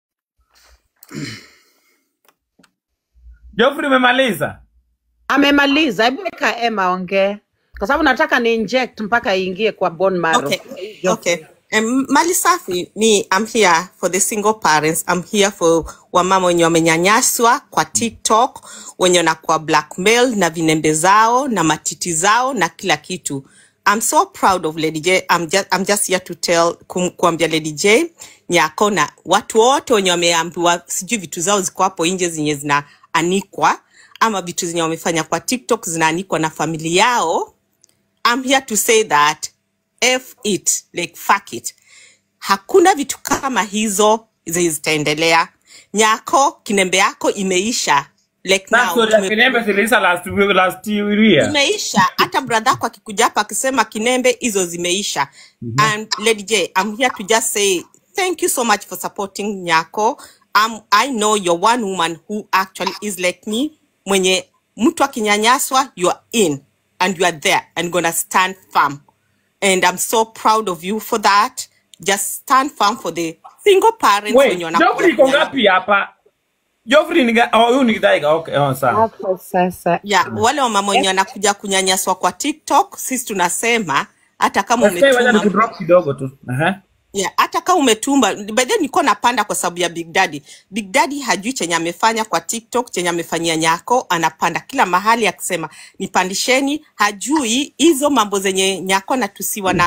Geoffrey umemaliza? Amemaliza. Hebu weka M aongee. Kwa sababu nataka ni inject mpaka iingie kwa bone marrow. Okay. Okay. Um, Malisafi, me, I'm here for the single parents. I'm here for wamama wenye wamenyanyaswa kwa TikTok, wenye wanakuwa blackmail na vinembe zao na matiti zao na kila kitu. I'm so proud of Lady J. I'm just, I'm just here to tell kum, kuambia Lady J nyako na watu wote wenye wameambiwa sijui vitu zao ziko hapo nje zenye zinaanikwa ama vitu zenye wamefanya kwa TikTok zinaanikwa na familia yao I'm here to say that F it, like fuck it. Hakuna vitu kama hizo zenye zitaendelea. Nyako, kinembe yako imeisha. Like That now, story ya tume- Kinembe ziliisha last week, last year. imeisha. Hata brother yako akikuja hapa akisema kinembe hizo zimeisha. And Lady J, I'm here to just say thank you so much for supporting Nyako. Um, I know you're one woman who actually is like me. Mwenye mtu akinyanyaswa, you're in and you are there and gonna stand firm. And I'm so proud of you for that. Just stand firm for the single parents Wait, wenye wanakuja Geoffrey iko kunyanyaswa. ngapi hapa? Geoffrey ni ga- oh, huyu ni Githaiga. Okay, oh, sawa. Hapo sasa. ya wale wamama wenye wanakuja kunyanyaswa kwa TikTok, sisi tunasema hata kama Sasa wacha umetuma nikudrop kidogo tu. Aha. yeah, hata kama umetuma by then nilikuwa napanda kwa sababu ya Big Daddy. Big Daddy hajui chenye amefanya kwa TikTok, chenye amefanyia Nyako, anapanda kila mahali akisema nipandisheni. Hajui hizo mambo zenye Nyako anatusiwa na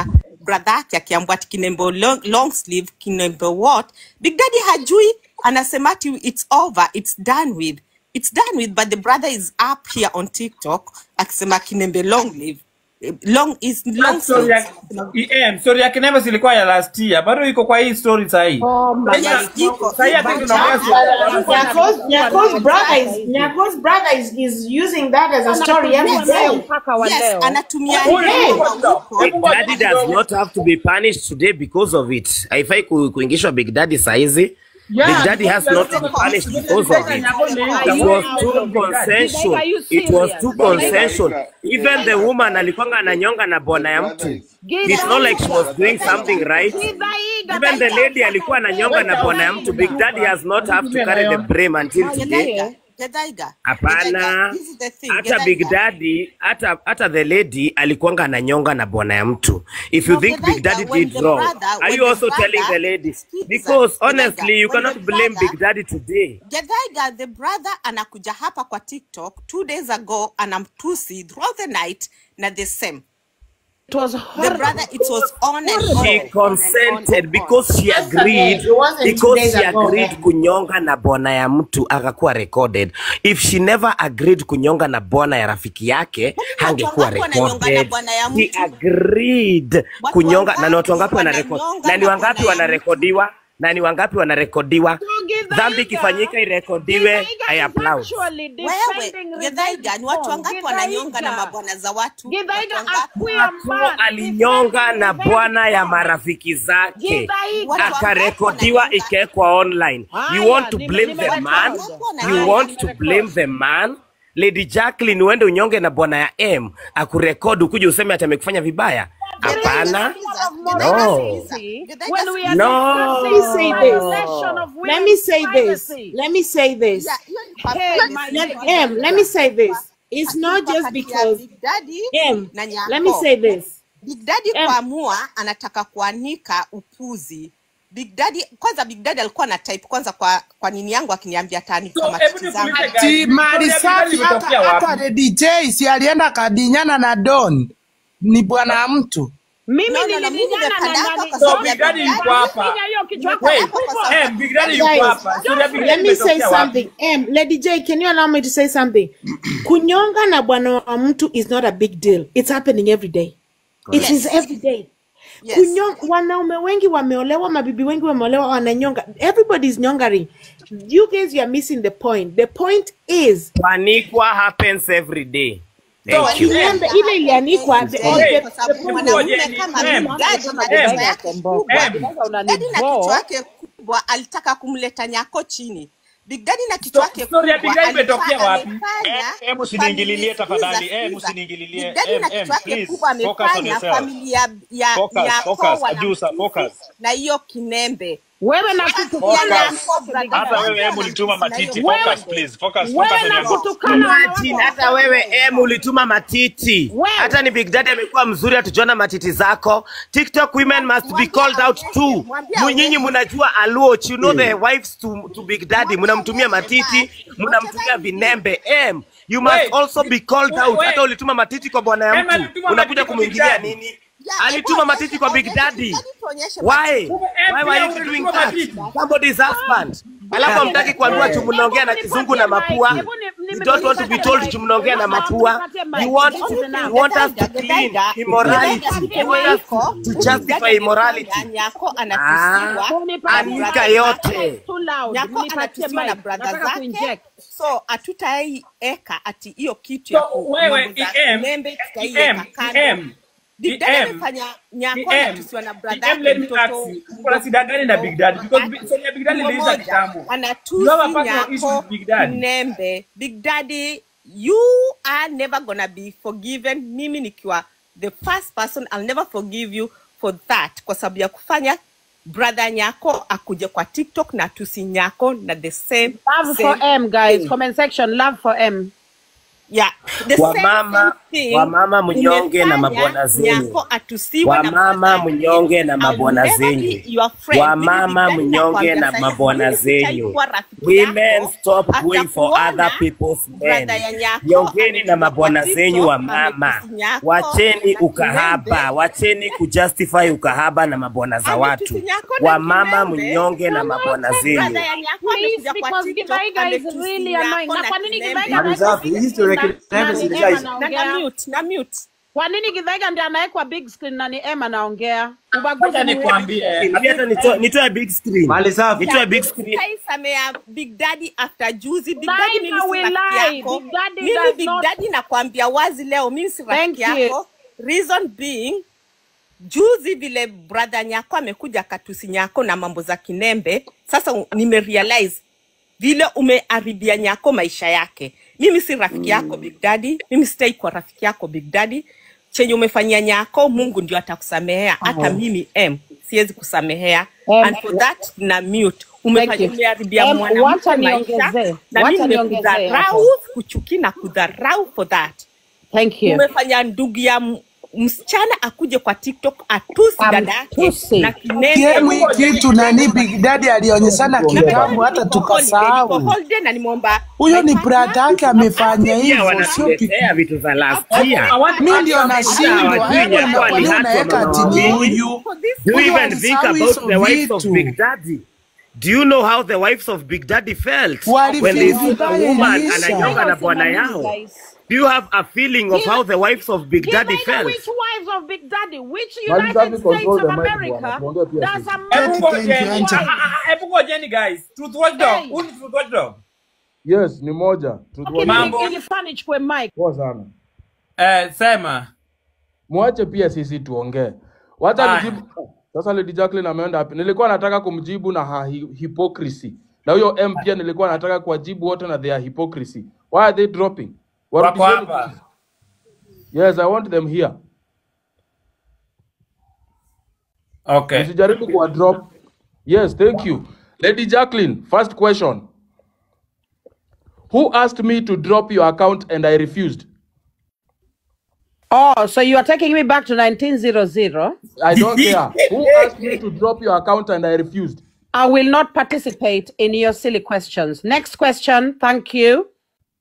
brother yake akiambwa ati kinembo long, long sleeve kinembo what big daddy hajui anasema ati it's over it's done with it's done with but the brother is up here on tiktok akisema kinembe long live eh, long is long Story ya sleeve EM, story ya Kinembe zilikuwa ya last year. Bado iko kwa hii story sahi. Yes, iko. Sahi ati But tunaongea story. Nyako's, Nyako's brother is Nyako's brother is, is using that as a story every day. yes anatumia Hey. Big Daddy does not have to be punished today because of it. Haifai ku- kuingishwa Big Daddy saizi. Yeah, Big Daddy has not to be punished because of it. It was too consensual. It was too consensual. Even the woman alikwanga ananyonga na bwana ya mtu. It's not like she was doing something right. Even the lady alikuwa ananyonga na bwana ya mtu. Big Daddy has not have to carry the blame until today. Gedaiga, Gedaiga. Hapana, This is the thing. hata Gedaiga. Big Daddy, hata hata the lady alikuwanga ananyonga na bwana ya mtu. If you No, think Big Gedaiga, Daddy when did the wrong, brother- are when you the also telling brother- the lady? Sikiza, Because Gedaiga, honestly, you when cannot the blame brother- Big Daddy today. Gedaiga, the brother anakuja hapa kwa TikTok two days ago anamtusi throughout the night na the same. It was The horrible. brother, it was on and She on. consented because she agreed It wasn't two because days she ago, agreed man. kunyonga na bwana ya mtu akakuwa recorded. If she never agreed kunyonga na bwana ya rafiki yake hangekuwa wangapi wananyonga na recorded. bwana ya He mtu? agreed kunyonga na ni watu wangapi wananyonga wanarekod na ni na wangapi bwana ya wanarekodiwa na ni wangapi wanarekodiwa dhambi ikifanyika irekodiwe i applaud Wewe, Gedaiga, ni watu wangapi wananyonga na mabwana za watu? Watu wangapi? Akuo alinyonga na bwana ya marafiki zake Watu akarekodiwa ikawekwa online you want to blame the man you want to blame the man lady jacqueline uende unyonge na bwana ya m akurekodi ukuje useme ati amekufanya vibaya hapana no When we are No. let me say this. Let me say this. Let me say this. Hey, Let, em, let me say this. It's not just because Big Daddy em, na Nyako. let me say this. Big Daddy kuamua anataka kuanika upuzi. Big Daddy kwanza, Big Daddy alikuwa na type kwanza kwa kwa nini yangu akiniambia tani kama titi zangu. Ati mali safi hata hata the DJ si alienda kadinyana na Don ni bwana wa mtu. Mimi No, no, no, mimi nililinyana nimepanda na hapa nani? kwa So sababu ya Big Daddy Big yuko Daddy. hapa. Finya hiyo kichwa yako Wait, hapo hivyo. eh, Big Daddy yuko Guys, hapa. Story ya Big Let Daddy me say imetokea wapi? something. Em, Lady J, can you allow me to say something? Kunyonga na bwana wa mtu is not a big deal. It's happening every day. It Yes. is every day. Yes. Kunyong, wanaume wengi wameolewa, mabibi wengi wameolewa, wananyonga. Everybody is nyongering. You guys, you are missing the point. The point is panikwa happens every day So, thank you ile ile ilianikwa the, Hey, the, kwa the sababu point mwanaume Ngoja, kama em, Big Daddy na em, kichwa yake kubwa, em. Big Daddy na kichwa yake kubwa alitaka kumleta Nyako chini. Big Daddy na kichwa yake story ya kubwa Big Daddy imetokea alikuwa wapi? amefanya Eh, eh, msiniingililie familia- tafadhali. sikiza, Eh, sikiza. msiniingililie. Big Daddy Em, na em, kichwa yake please, kubwa focus on amefanya yourself. familia ya Focus, Nyako focus, wana Ajusa, focus. na hiyo kinembe Wewe na kutukana Focus. Nyako, brother. Hata wewe em ulituma matiti. Wewe- Focus please. Focus, focus Wewe on na your kutukana Imagine, wanawake hata wewe em ulituma matiti hata ni big daddy amekuwa mzuri hatujaona matiti zako tiktok women must be called out too Mu- nyinyi mnajua aluoch you know the wives to, to big daddy mnamtumia matiti mnamtumia vinembe em you must Wait. also be called out Wait. hata ulituma matiti kwa bwana ya Em, mtu alituma unakuja matiti kwa Big kumwingilia Daddy. nini alituma matiti kwa big daddy why why were you doing that somebody's husband alafu hamtaki kuambiwa tu mnaongea na kizungu na mapua you don't want to be told tu mnaongea na mapua you want you want us to clean immorality you want us to, to justify immorality Nyako ah anatusiwa anika yote Nyako anatusiwa na brother Nataka zake kuinject. so hatutaieka ati hiyo kitu So, ya ku- wewe, mambo za EM, kinembe tutaiweka EM, kando. EM, Big Daddy EM, amefanya Nyako EM, anatusiwa na brother EM, let yake me ask mtoto you, uko na shida gani na Big Daddy? Because Big- story ya Big Daddy Mmoja, iliisha kitambo. anatusi You have a personal issue Nyako with Big Daddy. Nembe. Big Daddy, you are never gonna be forgiven. Mimi nikiwa the first person, I'll never forgive you for that, kwa sababu ya kufanya brother Nyako akuje kwa TikTok na tusi Nyako na the same Love for same M, guys. thing. Comment section, love for M. yeah, the same, Wamama, same thing wamama mnyonge na umefanya mabwana zenyu. Nyako atusiwe na Wamama mnyonge na I'll mabwana never zenyu. be your friend. Wamama Mimi mnyonge nitakwambia na sasa, mabwana mimi zenyu. sitaikuwa rafiki Women yako, stop going for atakuona other people's men. brother ya nyako Nyongeni na mabwana amekuja zenyu kwa wa TikTok, mama. ametusi nyako, Wacheni na ukahaba, kilembe. wacheni kujustify ukahaba na mabwana za watu. Ametusi nyako na Wamama kilembe. mnyonge na mabwana zenyu. Brother ya nyako Please, amekuja kwa because TikTok, Githaiga is ametusi really nyako annoying. Na na kwa nini kilembe. Githaiga Malisafi, hii story ya anawekwa Kilembe na si ni guys. Emma na anaongea? mute, na mute. Kwa nini Githaiga ndiye anawekwa big screen na ni Emma anaongea? Ubaguzi Wacha ni wewe. nikwambie. Hata nitoe nitoe big screen. Malisafi. Nitoe big screen. Kaisamea Big Daddy after juzi. Big Neither Daddy mimi si will rafiki I. yako. Big Daddy Mimi does Big not- Daddy nakwambia wazi leo mimi si Thank rafiki you. yako. Reason being juzi vile brother nyako amekuja katusi nyako na mambo za kinembe. Sasa u- nimerealize vile umeharibia nyako maisha yake. Mimi si rafiki yako Big Daddy, mimi sitai kwa rafiki yako Big Daddy. Chenye umefanyia nyako, Mungu ndio atakusamehea. Hata Oh. mimi M siwezi kusamehea. Em, And for that na mute. Thank Umefanya you. umeharibia Em, mwanamke wacha maisha niongezee. na Wacha mimi niongezee nimekudharau, hapo. kuchuki na kudharau for that. Thank you. Umefanya ndugu ya m- msichana akuje kwa TikTok atusi dada yake Amtusi. na kinembe. Kiemi kitu nani Big Daddy alionyeshana kitambo hata Niko tukasahau. holiday na nimeomba Huyo ni brada yake amefanya Pia hivyo, sio wanatuletea vitu za last year. mi ndio nashindwa. Hawajui Hebu Nyako na kwa nini alihatwa unaweka na ati ni mama huyu? Do you Huyu even think alisahau about hizo the wives of vitu. Big Daddy? Do you know how the wives of Big Daddy felt Walifeel when they see a vibaya woman Elisha. ananyonga na bwana yao? Do you have a feeling of how the wives of Big Daddy Githaiga, felt? which wives of Big Daddy? Which Malisafi, United States control of the mic bwana, America tuongee pia does sisi. a Hebu Thank you, ngojeni. Auntie. Ah, ah, ah, Hebu ngojeni guys. Truth Watchdog. Hey. Who ni Truth Watchdog? Yes, ni moja. Truth Okay, Watch. Mambo. ili- ilifanya nichukue mic. Poa sana. Eh, sema. Mwache pia sisi tuongee. Wacha Aya. nijibu. Sasa Lady Jacqueline ameenda wapi? Nilikuwa nataka kumjibu na ha hi- hypocrisy. Na huyo M pia nilikuwa nataka kuwajibu wote na their hypocrisy. Why are they dropping? Wako Warudisheni. hapa. Yes, I want them here. Okay. Msijaribu kuwa drop. Yes, thank you. Lady Jacqueline, first question. Who asked me to drop your account and I refused? Oh, so you are taking me back to 1900. I don't care. Who asked me to drop your account and I refused? I will not participate in your silly questions. Next question. Thank you.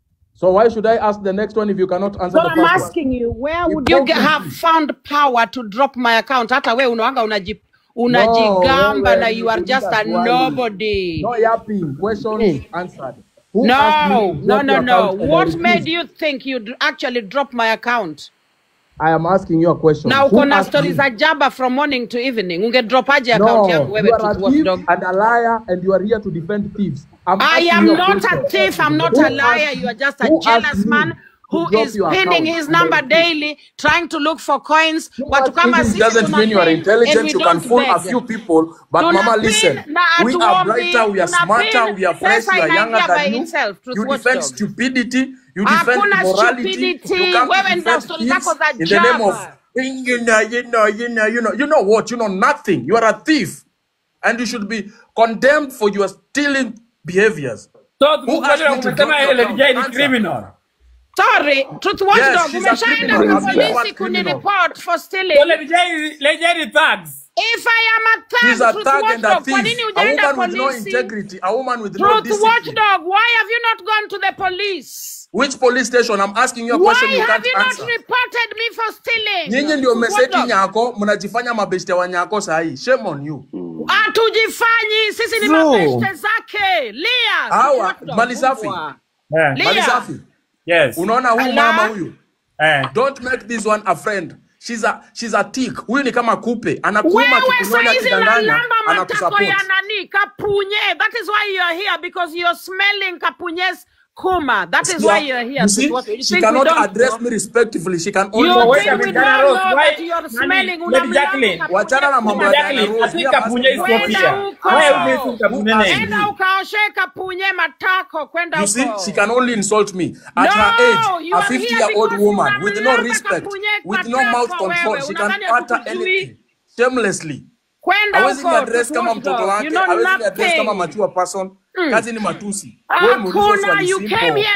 So why should I ask the next one if you cannot answer So the I'm first one? asking you, where would you get, have found power to drop my account? Hata we unaanga unaji, unajigamba wewe na you are just a nikuuliza swali. nobody. No yapping. Questions answered. Who asked No, me to no, drop no, your no. account and I What refused? made you think you'd actually drop my account? I am asking you a question. Na Who uko na asked stori me? za jaba from morning to evening. Ungedropaje account yangu No, wewe you are a Truth thief Watchdog? and a liar and you are here to defend thieves. I'm I asking am you a not a question. thief. I'm not Who a liar. asked- You are just a who asked jealous me man to who drop is your pinning account his and I number refused? daily, trying to look for coins. Watu kama Intelligence sisi doesn't mean you are tunapin and intelligent. we You can don't fool a beg. few people, but mama, Tunapin listen. na We are hatuombi, brighter, we are smarter, tunapin. we are fresh, Pesa we are younger inaingia by than you. itself. Truth You defend Watchdog. stupidity. You defend Hakuna immorality. stupidity. You come to Wewe ndio defend stori thieves zako za in the name of jaba. you know, you know, you know, you know, you know what? You know nothing. You are a thief, and you should be condemned for your stealing behaviors. So Who Truth asked me Watchdog to drop umesema your Lady account? J ni Answer. criminal. Sorry, Truth Yes, Watchdog, she's a umeshaenda criminal. kwa A big polisi fat criminal. kunireport for So stealing. Lady J is- Lady J ni thugs. If I am a She's thug, a Truth thug and a Watchdog, kwa thief. nini A hujaenda woman with no polisi? integrity. A woman with no Truth discipline. Watchdog, why have you not gone to the police? Which police station? I'm asking you a Why question you have can't you not answer. reported me for stealing? Nyinyi ndio Truth mmeseti Watchdog. nyako, mnajifanya mabeshte wa nyako sahi. Shame on you. Hatujifanyi, sisi ni Bro. mabeshte zake. Lia, Truth Hawa Watchdog, mali safi. mbwa. Eh. Lia. Mali safi. Yes. Unaona huyu Ala. mama huyu? Eh. Don't make this one a friend. She's a she's a tick. Huyu ni kama kupe. Anakuuma Wewe kikunyonya saizi kidanganya, unalamba matako anakusupport. ya nani kapunye. That is why you are here because you are smelling kapunye's kuma. That is why you are here. You see, Truth Watchdog. You she think we cannot don't address know? me respectfully. She can only You wait think a we minute, don't Dana Rose, know why- that you are nani- smelling Lady unamlamba Jacqueline, kapunye Wachana na mambo ya kuma. Dana Jacqueline, I Rose. think Me, I'm Kapunye is asking you a not Kwenda here. question. huko. Why are you missing Who Kapunye asked name? Enda me? ukaoshe kapunye matako. Kwenda You see, huko. she can only insult me. At No, her age, you a are 50 here year old because woman with no unamlamba respect, kapunye with no mouth matako control, wewe. she can Unadhani utter hatukujui? anything shamelessly. Kwenda Hawezi ni huko. address Truth kama mtoto Watchdog. wake, You know hawezi ni address kama nothing. mature person. Mm. Kazi ni matusi. Wewe muulize Hakuna, swali you came simple. here and you asked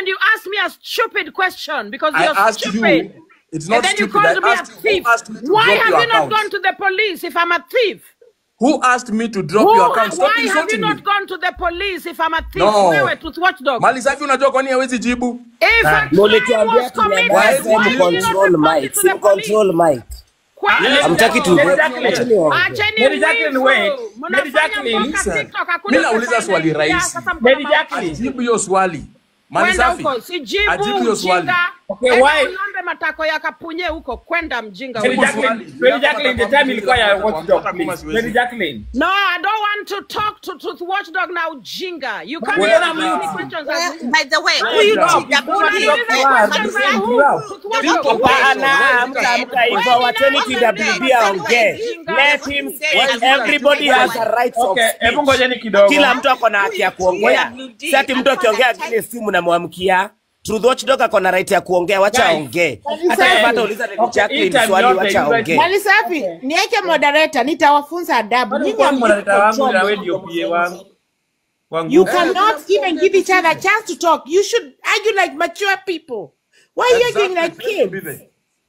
me a stupid question because I you're asked you. stupid. It's and not then you stupid. called I me a asked you thief. who asked me to Why drop have your you not account. gone to the police if I'm a thief? Who asked me to drop Who, your account? Stop why have you insulting me. not gone to the police if I'm a thief? No. Wewe to watchdog. Mali safi unajua kwa nini hawezi jibu? If a crime mulituambia was committed, tunyamaze why did you not mcontrol report mic it to the police? simcontrol mic Kwa- hamtaki tu Exactly. acheni waongee. Acheni Lady Jacqueline, wivu. wait. Mnafanya Lady Jacqueline, mpaka listen. TikTok, hakuna Mimi nauliza pesa swali inaingia, rahisi. sasa mko Lady na Jacqueline. Ajibu hiyo swali. Mali kwenda safi. huko sijibu Ajibu hiyo swali. mjinga Okay, Enda why- ulambe matako ya kapunye huko kwenda mjinga Lady huko. Jacqueline, Lady Jacqueline, the time ilikuwa ya watchdog, please. Lady Jacqueline. No, I don't want to talk to Truth Watchdog na ujinga. You can't Well, ask me uh, questions Well, as by the way, Well, huyu drop. Chiga Unaniuliza Budi- questions za who? Truth Watchdog. Hapana, hamtaamka hivyo. Wacheni TWB aongee. Let him speak. Everybody has a right of Okay, hebu speech. ngojeni kidogo. Kila mtu ako na haki ya kuongea. Si ati mtu akiongea kile simu namwamkia. Truth Watchdog ako na right ya kuongea, wacha Guys, aongee. okay. Hata kama atauliza Lady Okay, hii Jacqueline time swali, yote wacha you guys- aongee. Mali safi, niweke moderator, nitawafunza adabu. Bado Nyinyi kwa hamjui mwanadada wangu control na wewe your ndio pia wangu. Wangu. You cannot even give each other a chance to talk. You should argue like mature people. Why are you arguing like kids?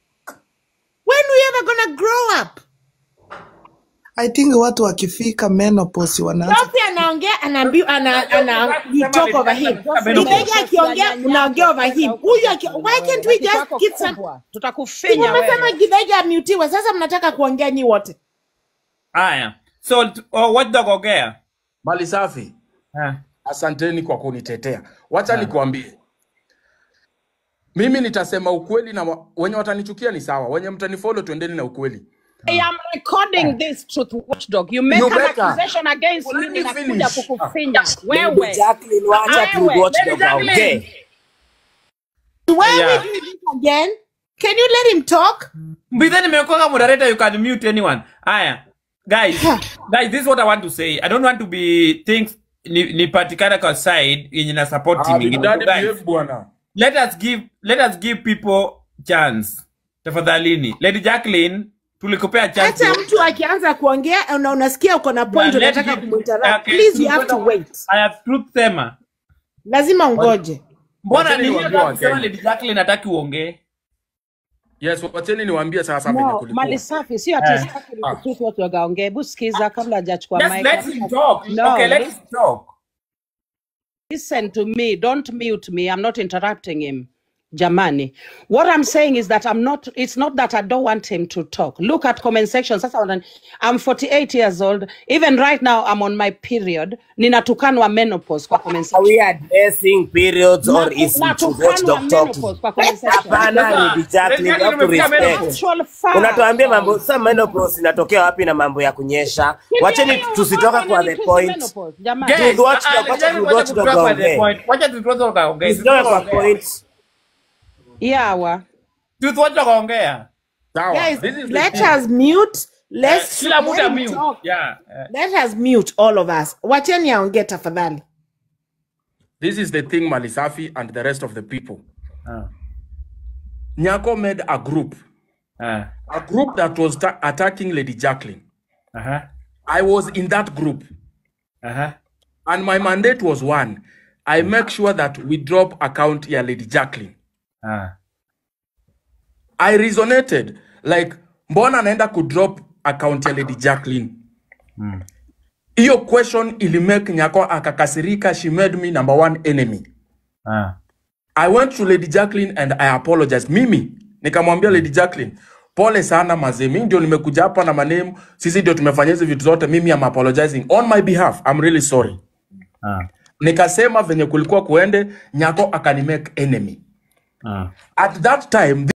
When we ever gonna grow up? I think watu wakifika menopause wanaanza Sophie anaongea anaambiwa ana ana you talk over him. Menopause. Kidega akiongea unaongea over him. Huyu aki why can't we just get some Tutakufinya Umesema wewe. Kidega amutiwe sasa mnataka kuongea nyi wote. Haya. So, t- oh, watchdog ongea. Mali safi. Ah. Asanteni kwa kunitetea. Wacha nikuambie, mimi nitasema ukweli na wa- wenye watanichukia ni sawa, wenye mtanifollow twendeni na ukweli. I am recording this Truth Watchdog. You make You an better. accusation against Well, me let me ninakuja finish. kukufinya. Lady Wewe. Jacqueline, wacha Truth Wewe. Watchdog aongee. Why Yeah. we do this again? Can you let him talk? Mbithe nimekoka moderator you can mute anyone. Haya. Guys, guys, this is what I want to say. I don't want to be things ni, ni patikana kwa side yenye na support team Ah, Big ingine. Daddy Guys, behave bwana. let us give let us give people chance. Tafadhalini. Lady Jacqueline, tulikupea chance. Hata mtu akianza kuongea na unasikia uko na point Yeah, let unataka him- kuminterrupt. Okay, Please you have to tulipata- wait. I have truth sema. Lazima ungoje. Mbona Wacheni ni niwaambie hiyo kusema Wakenya. Lady Jacqueline hataki uongee? Yes, wacheni niwaambie sasa venye No, kulikuwa. mali safi sio ati sitaki Ah. Truth Watchdog aongee. Hebu sikiza kabla hajachukua Just mic. let him talk. No, okay, let listen. him talk. listen to me don't mute me i'm not interrupting him jamani what i'm saying is that i'm not it's not that i don't want him to talk look at comment section sasa wanani- i'm 48 years old even right now i'm on my period ninatukanwa menopause kwa comment Are section we addressing periods or Natu- is Truth natukanwa Watchdog talking? menopause kwa comment section Hapana, Lady Jacqueline, you have to respect. Actual fact. Unatuambia mambo sasa, menopause inatokea wapi na mambo ya kunyesha? Wacheni tusitoka kwa the point. Menopause, jamani. Truth Watchdog, wacha Truth Watchdog aongee. Wacha Truth Watchdog aongee. Tusitoke kwa point. yawa Truth Watchdog aongea. Sawa. Guys, This is the let thing. us mute. Let's Kila mtu let him amute. talk. Yeah. eh. Let us mute all of us. Wacheni aongee tafadhali. This is the thing, Malisafi and the rest of the people. Ah. Nyako made a group, Ah. a group that was ta- attacking Lady Jacqueline. Uh-huh. I was in that group, Uh-huh. and my mandate was one. I make sure that we drop account ya Lady Jacqueline. Ah. I resonated like, mbona anaenda kudrop account ya Lady Jacqueline? Hiyo question ilimake Nyako akakasirika. She made me number one enemy. Ah. I went to Lady Jacqueline and I apologized. Mimi nikamwambia Lady Jacqueline, pole sana mazee, mimi ndio nimekuja hapa na manemu, sisi ndio tumefanya hizi vitu zote, mimi am apologizing on my behalf. I'm really sorry. Ah. Nikasema venye kulikuwa kuende, Nyako akanimake enemy. Ah. At that time